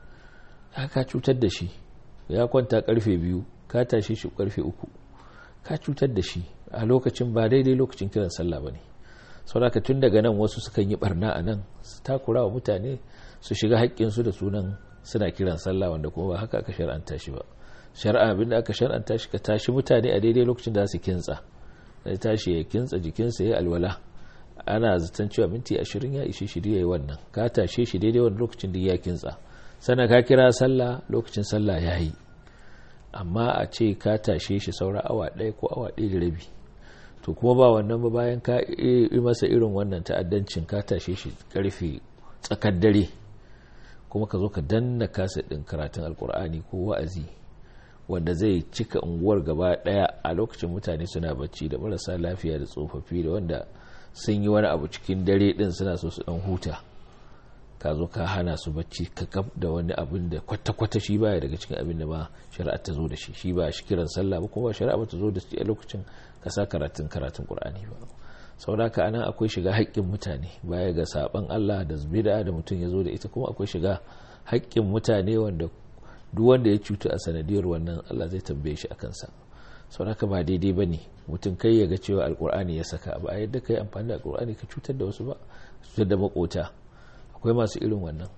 ka cutar da shi ya kwanta karfe biyu ka tashe shi karfe uku ka cutar da shi a lokacin ba daidai lokacin kiran sallah ba ne sauraka tun daga nan wasu sukan yi barna a nan su takura wa mutane su shiga haƙƙinsu da sunan suna kiran sallah wanda kuma ba haka aka shar'anta shi ba shari'a abinda aka shar'anta shi ka tashi mutane a daidai lokacin da su kintsa ya tashi ya kintsa jikinsa ya alwala ana zaton cewa minti ashirin ya ishe shi ya yi wannan ka tashe shi daidai wani lokacin da ya kintsa sana ka kira sallah lokacin sallah ya yi amma a ce ka tashe shi saura awa ɗaya ko awa ɗaya da rabi to kuma ba wannan ba bayan ka yi masa irin wannan ta'addancin ka tashe shi karfe tsakar dare kuma ka zo ka danna kasa ɗin karatun alkur'ani ko wa'azi wanda zai cika unguwar gaba daya a lokacin mutane suna bacci da marasa lafiya da tsofaffi da wanda sun yi wani abu cikin dare din suna so su dan huta ka zo ka hana su bacci ka gab da wani abin da kwata-kwata shi baya daga cikin abin da ma shari'a ta zo da shi shi ba shi kiran sallah ba kuma shari'a ba ta zo da shi a lokacin ka sa karatun karatun qur'ani ba saboda anan akwai shiga haƙƙin mutane baya ga saban Allah da bid'a da mutum ya zo da ita kuma akwai shiga haƙƙin mutane wanda duk wanda ya cutu a sanadiyar wannan Allah zai tambaye shi a kansa sau haka ba daidai ba ne mutum kai ya ga cewa alkur'ani ya saka ba a yadda ka yi amfani da alkur'ani ka cutar da wasu ba cutar da makota akwai masu irin wannan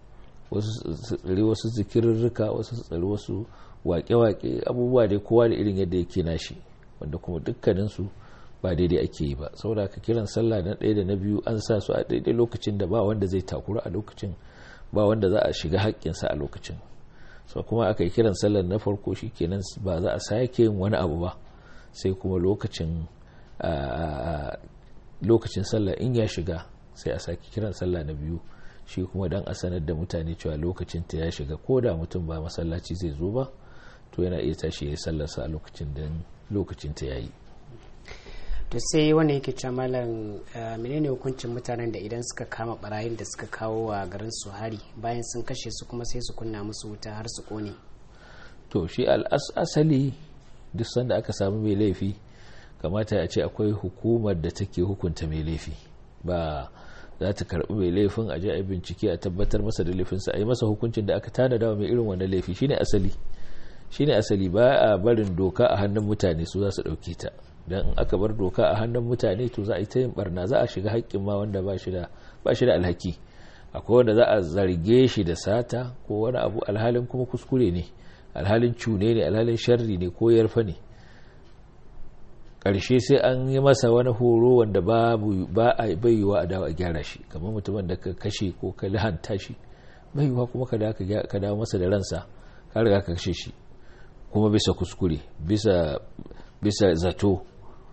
wasu tsari wasu zikirarruka wasu tsari wasu wake-wake abubuwa dai kowa da irin yadda yake nashi wanda kuma dukkaninsu ba daidai ake yi ba saboda ka kiran sallah na ɗaya da na biyu an sa su a daidai lokacin da ba wanda zai takura a lokacin ba wanda za a shiga haƙƙinsa a lokacin so kuma aka yi kiran sallar na farko shi kenan ba za a sake yin wani abu ba sai kuma lokacin lokacin sallah in ya shiga sai a sake kiran sallah na biyu shi kuma dan a sanar da mutane cewa lokacin ta ya shiga ko da mutum ba masallaci zai zo ba to yana iya tashi ya yi sallarsa a lokacin da lokacin ta ya yi to sai wanda yake cewa malam menene hukuncin mutanen da idan suka kama barayin da suka kawo wa garin su hari bayan sun kashe su kuma sai su kunna musu wuta har su kone to shi al'asali duk sanda aka samu mai laifi kamata a ce akwai hukumar da take hukunta mai laifi ba za ta karbi mai laifin a je a bincike a tabbatar masa da laifinsa a yi masa hukuncin da aka tanada wa mai irin wannan laifi shine asali shine asali ba a barin doka a hannun mutane su za su dauke ta don in aka bar doka a hannun mutane to za a yi ta yin barna za a shiga haƙƙin ma wanda ba shi da alhaki akwai wanda za a zarge shi da sata ko wani abu alhalin kuma kuskure ne alhalin cune ne alhalin sharri ne ko yarfa ne ƙarshe sai an yi masa wani horo wanda babu ba a bayyuwa a dawo a gyara shi kamar mutumin da ka kashe ko ka lahanta shi bayyuwa kuma ka dawo masa da ransa ka riga ka kashe shi kuma bisa kuskure bisa bisa zato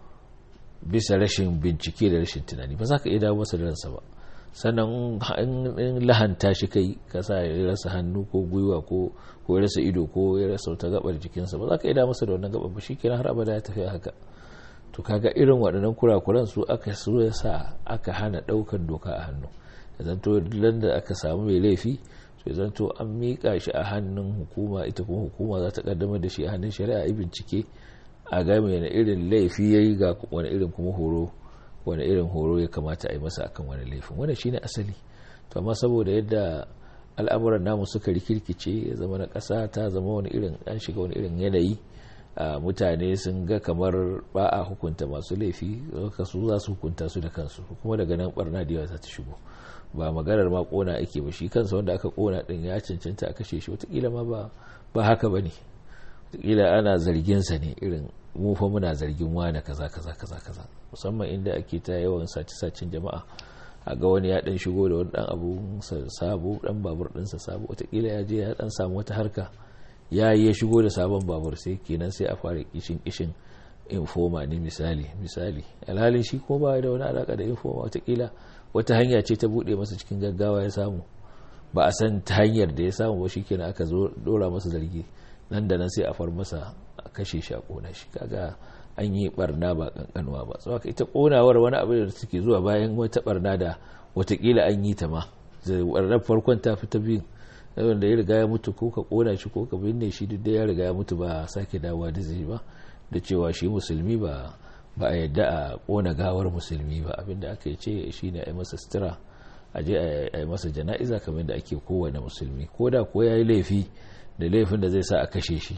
bisa rashin bincike da rashin tunani ba za ka iya dawo masa da ransa ba sannan in lahanta shi kai ka sa ya rasa hannu ko gwiwa ko ya rasa ido ko ya rasa wata gabar jikinsa ba za ka iya dawo masa da wannan gabar ba shi kenan har abada ya tafi haka to kaga irin waɗannan kurakuran su aka so ya sa aka hana ɗaukar doka a hannu ya zanto da aka samu mai laifi to ya zanto an miƙa shi a hannun hukuma ita kuma hukuma za ta kaddamar da shi a hannun shari'a a bincike a game na irin laifi ya yi ga wani irin kuma horo wani irin horo ya kamata a yi masa akan wani laifin wani shine asali to amma saboda yadda al'amuran namu suka rikirkice ya zama na ƙasa ta zama wani irin an shiga wani irin yanayi mutane sun ga kamar ba a hukunta masu laifi su za su hukunta su da kansu kuma daga nan barna da yawa za ta shigo ba maganar ma kona ake ba shi kansa wanda aka kona din ya cancanta a kashe shi watakila ma ba haka ba ne watakila ana zarginsa ne irin mu fa muna zargin wane kaza kaza kaza kaza musamman inda ake ta yawan sace-sacen jama'a a ga wani ya dan shigo da wani dan abu sabo dan babur dinsa sabo watakila ya je ya dan samu wata harka ya yi ya shigo da sabon babur sai kenan sai a fara kishin kishin infoma ne misali misali alhalin shi ko ba da wani alaka da infoma watakila wata hanya ce ta bude masa cikin gaggawa ya samu ba a san ta hanyar da ya samu ba shikenan aka zo dora masa zargi nan da nan sai a far masa a kashe shi a kona shi kaga an yi barna ba kankanuwa ba saboda ita konawar wani abu da take zuwa bayan wata barna da watakila an yi ta ma barnar farkon ta fi ta biyun wanda ya riga ya mutu ko ka kona shi ko ka binne shi duk da ya riga ya mutu ba sake dawowa da zai ba da cewa shi musulmi ba ba a yadda a kona gawar musulmi ba abinda aka yi ce shi ne a yi masa sutura a je a yi masa jana'iza kamar da ake kowane musulmi ko da ko ya yi laifi da laifin da zai sa a kashe shi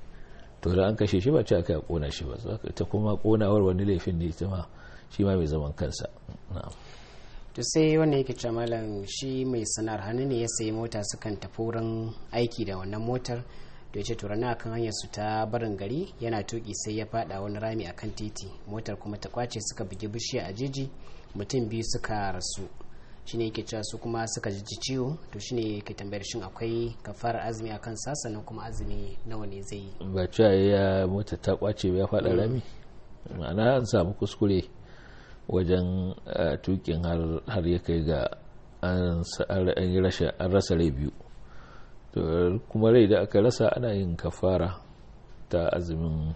to da an kashe shi ba ce aka yi kona shi ba ta kuma konawar wani laifin ne ita ma shi ma mai zaman kansa na'am to sai wanda yake cewa malam shi mai sanar hannu ne ya sayi mota sukan tafi wurin aiki da wannan motar da ya ce turana akan hanyar su ta barin gari yana tuki sai ya fada wani rami akan titi motar kuma ta kwace suka bugi bishiya a jeji mutum biyu suka rasu shine yake cewa su kuma suka ji ciwo to shine yake tambayar shin akwai kafarar azumi akan sa sannan kuma azumi nawa ne zai yi ba cewa ya mota ta kwace ya fada rami ma'ana an samu kuskure wajen tukin har ya kai ga an rasa rai biyu kuma rai da aka rasa ana yin kafara ta azumin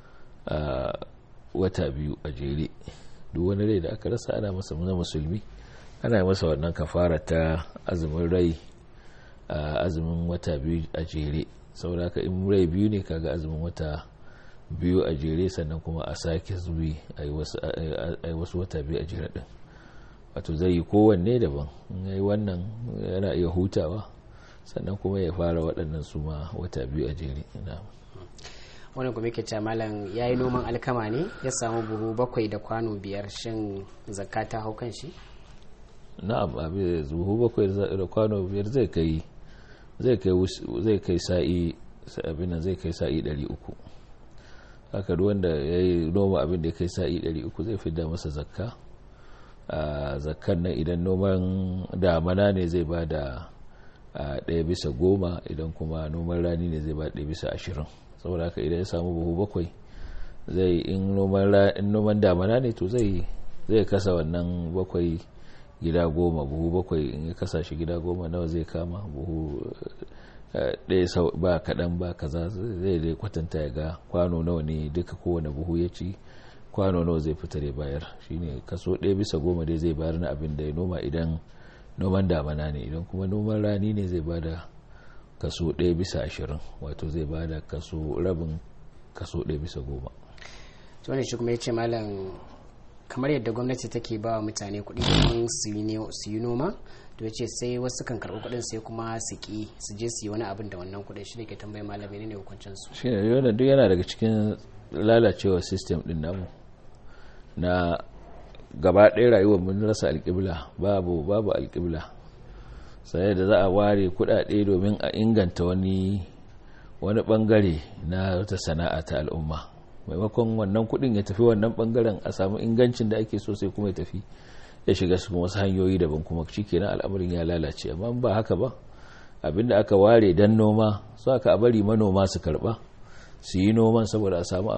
wata biyu a jere duk wani rai da aka rasa ana masa na musulmi ana masa wannan kafara ta azumin rai azumin wata biyu a jere saboda haka in rai biyu ne kaga azumin wata biyu a jere sannan kuma a sake zuwi a yi wasu wata biyu a jere din wato zai yi kowanne daban ya yi wannan yana iya hutawa sannan kuma ya fara waɗannan su ma wata biyu a jere wani kuma yake cewa malam ya yi noman alkama ne ya samu buhu bakwai da kwano biyar shin zakka ta hau kan shi na'am abin buhu bakwai da kwano biyar zai kai zai kai sa'i abin nan zai kai sa'i 300 haka wanda ya yi noma abin da ya kai sa'i 300 zai fi da masa zakka a zakkan nan idan noman damana ne zai ba da ɗaya bisa goma idan kuma noman rani ne zai ba ɗaya bisa ashirin saboda haka idan ya samu buhu bakwai zai in noman damana ne to zai kasa wannan bakwai gida goma buhu bakwai in ya kasa shi gida goma nawa zai kama buhu ɗaya ba kaɗan ba kaza zai dai kwatanta ya ga kwano nawa ne duka kowane buhu ya ci kwano nawa zai fitar ya bayar shine kaso ɗaya bisa goma dai zai bayar na abin da ya noma idan noman damana ne idan kuma noman rani ne zai bada kaso ɗaya bisa ashirin wato zai bada kaso rabin kaso ɗaya bisa goma wani shi kuma ya ce malam kamar yadda gwamnati take ba wa mutane kuɗi domin su yi noma to ya ce sai wasu kan karɓi kuɗin sai kuma su ƙi su je su yi wani abin da wannan kuɗin shi ne ke tambayi malami ne hukuncin su shi ne yana duk yana daga cikin lalacewa system din namu na gaba ɗaya rayuwar mun rasa alƙibla babu babu alƙibla sai da za a ware kudade domin a inganta wani wani bangare na wata sana'a ta al'umma maimakon wannan kudin ya tafi wannan bangaren a samu ingancin da ake so sai kuma ya tafi ya shiga su wasu hanyoyi daban kuma shikenan al'amarin ya lalace amma ba haka ba abinda aka ware dan noma su aka bari manoma su karba su yi noman saboda a samu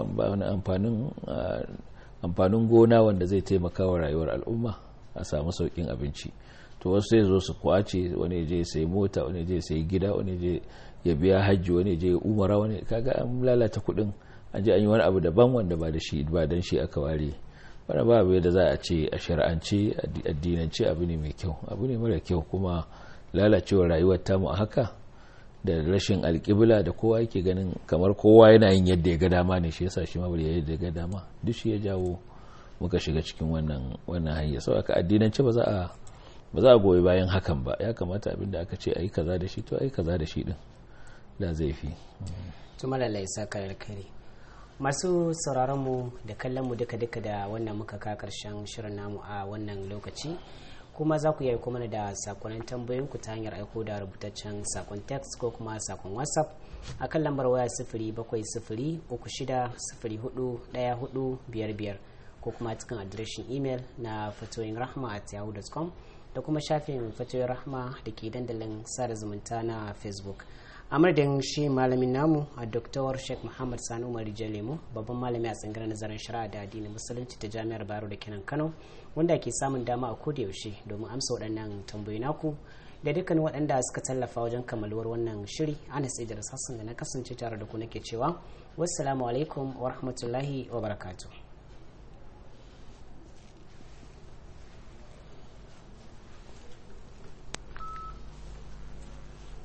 amfanin gona wanda zai taimaka wa rayuwar al'umma a samu saukin abinci to wasu sai zo su kwace wani je sai mota wani je sai gida wani je ya biya hajji wani je umara wani kaga an lalata kudin an je an yi wani abu daban wanda ba da shi ba dan shi aka ware wani ba abu da za a ce a shari'ance addinance abu ne mai kyau abu ne mara kyau kuma lalacewar rayuwar tamu a haka da rashin alƙibla da kowa yake ganin kamar kowa yana yin yadda ya ga dama ne shi yasa shi ma bari yadda ya ga dama duk shi ya jawo muka shiga cikin wannan wannan hanya sau aka addinance ba za a ba za a goyi bayan hakan ba ya kamata abinda aka ce ayi kaza da shi to ayi kaza da shi din da zai fi to malalai saka alkhairi masu sauraron mu da kallon mu duka duka da wannan muka ka karshen shirin namu a wannan lokaci kuma za ku iya aiko mana da sakonnin tambayoyin ku ta hanyar aiko da rubutaccen sakon text ko kuma sakon whatsapp a kan lambar waya sifiri bakwai sifiri uku shida sifiri hudu daya hudu biyar biyar ko kuma cikin adireshin imel na fatoyin rahma at yahoo.com da kuma shafin fatoyin rahma da ke dandalin sada zumunta na facebook a madadin shi malamin namu a Dr. sheikh muhammad sani umar lemo babban malami a tsangirar nazarin shari'a da addinin musulunci ta jami'ar baro da kenan kano wanda ke samun dama a koda yaushe domin amsa waɗannan tambayoyi naku da dukkan waɗanda suka tallafa wajen kammaluwar wannan shiri ana sai da sassan da na kasance tare da ku nake cewa wassalamu alaikum wa rahmatullahi wa barakatuh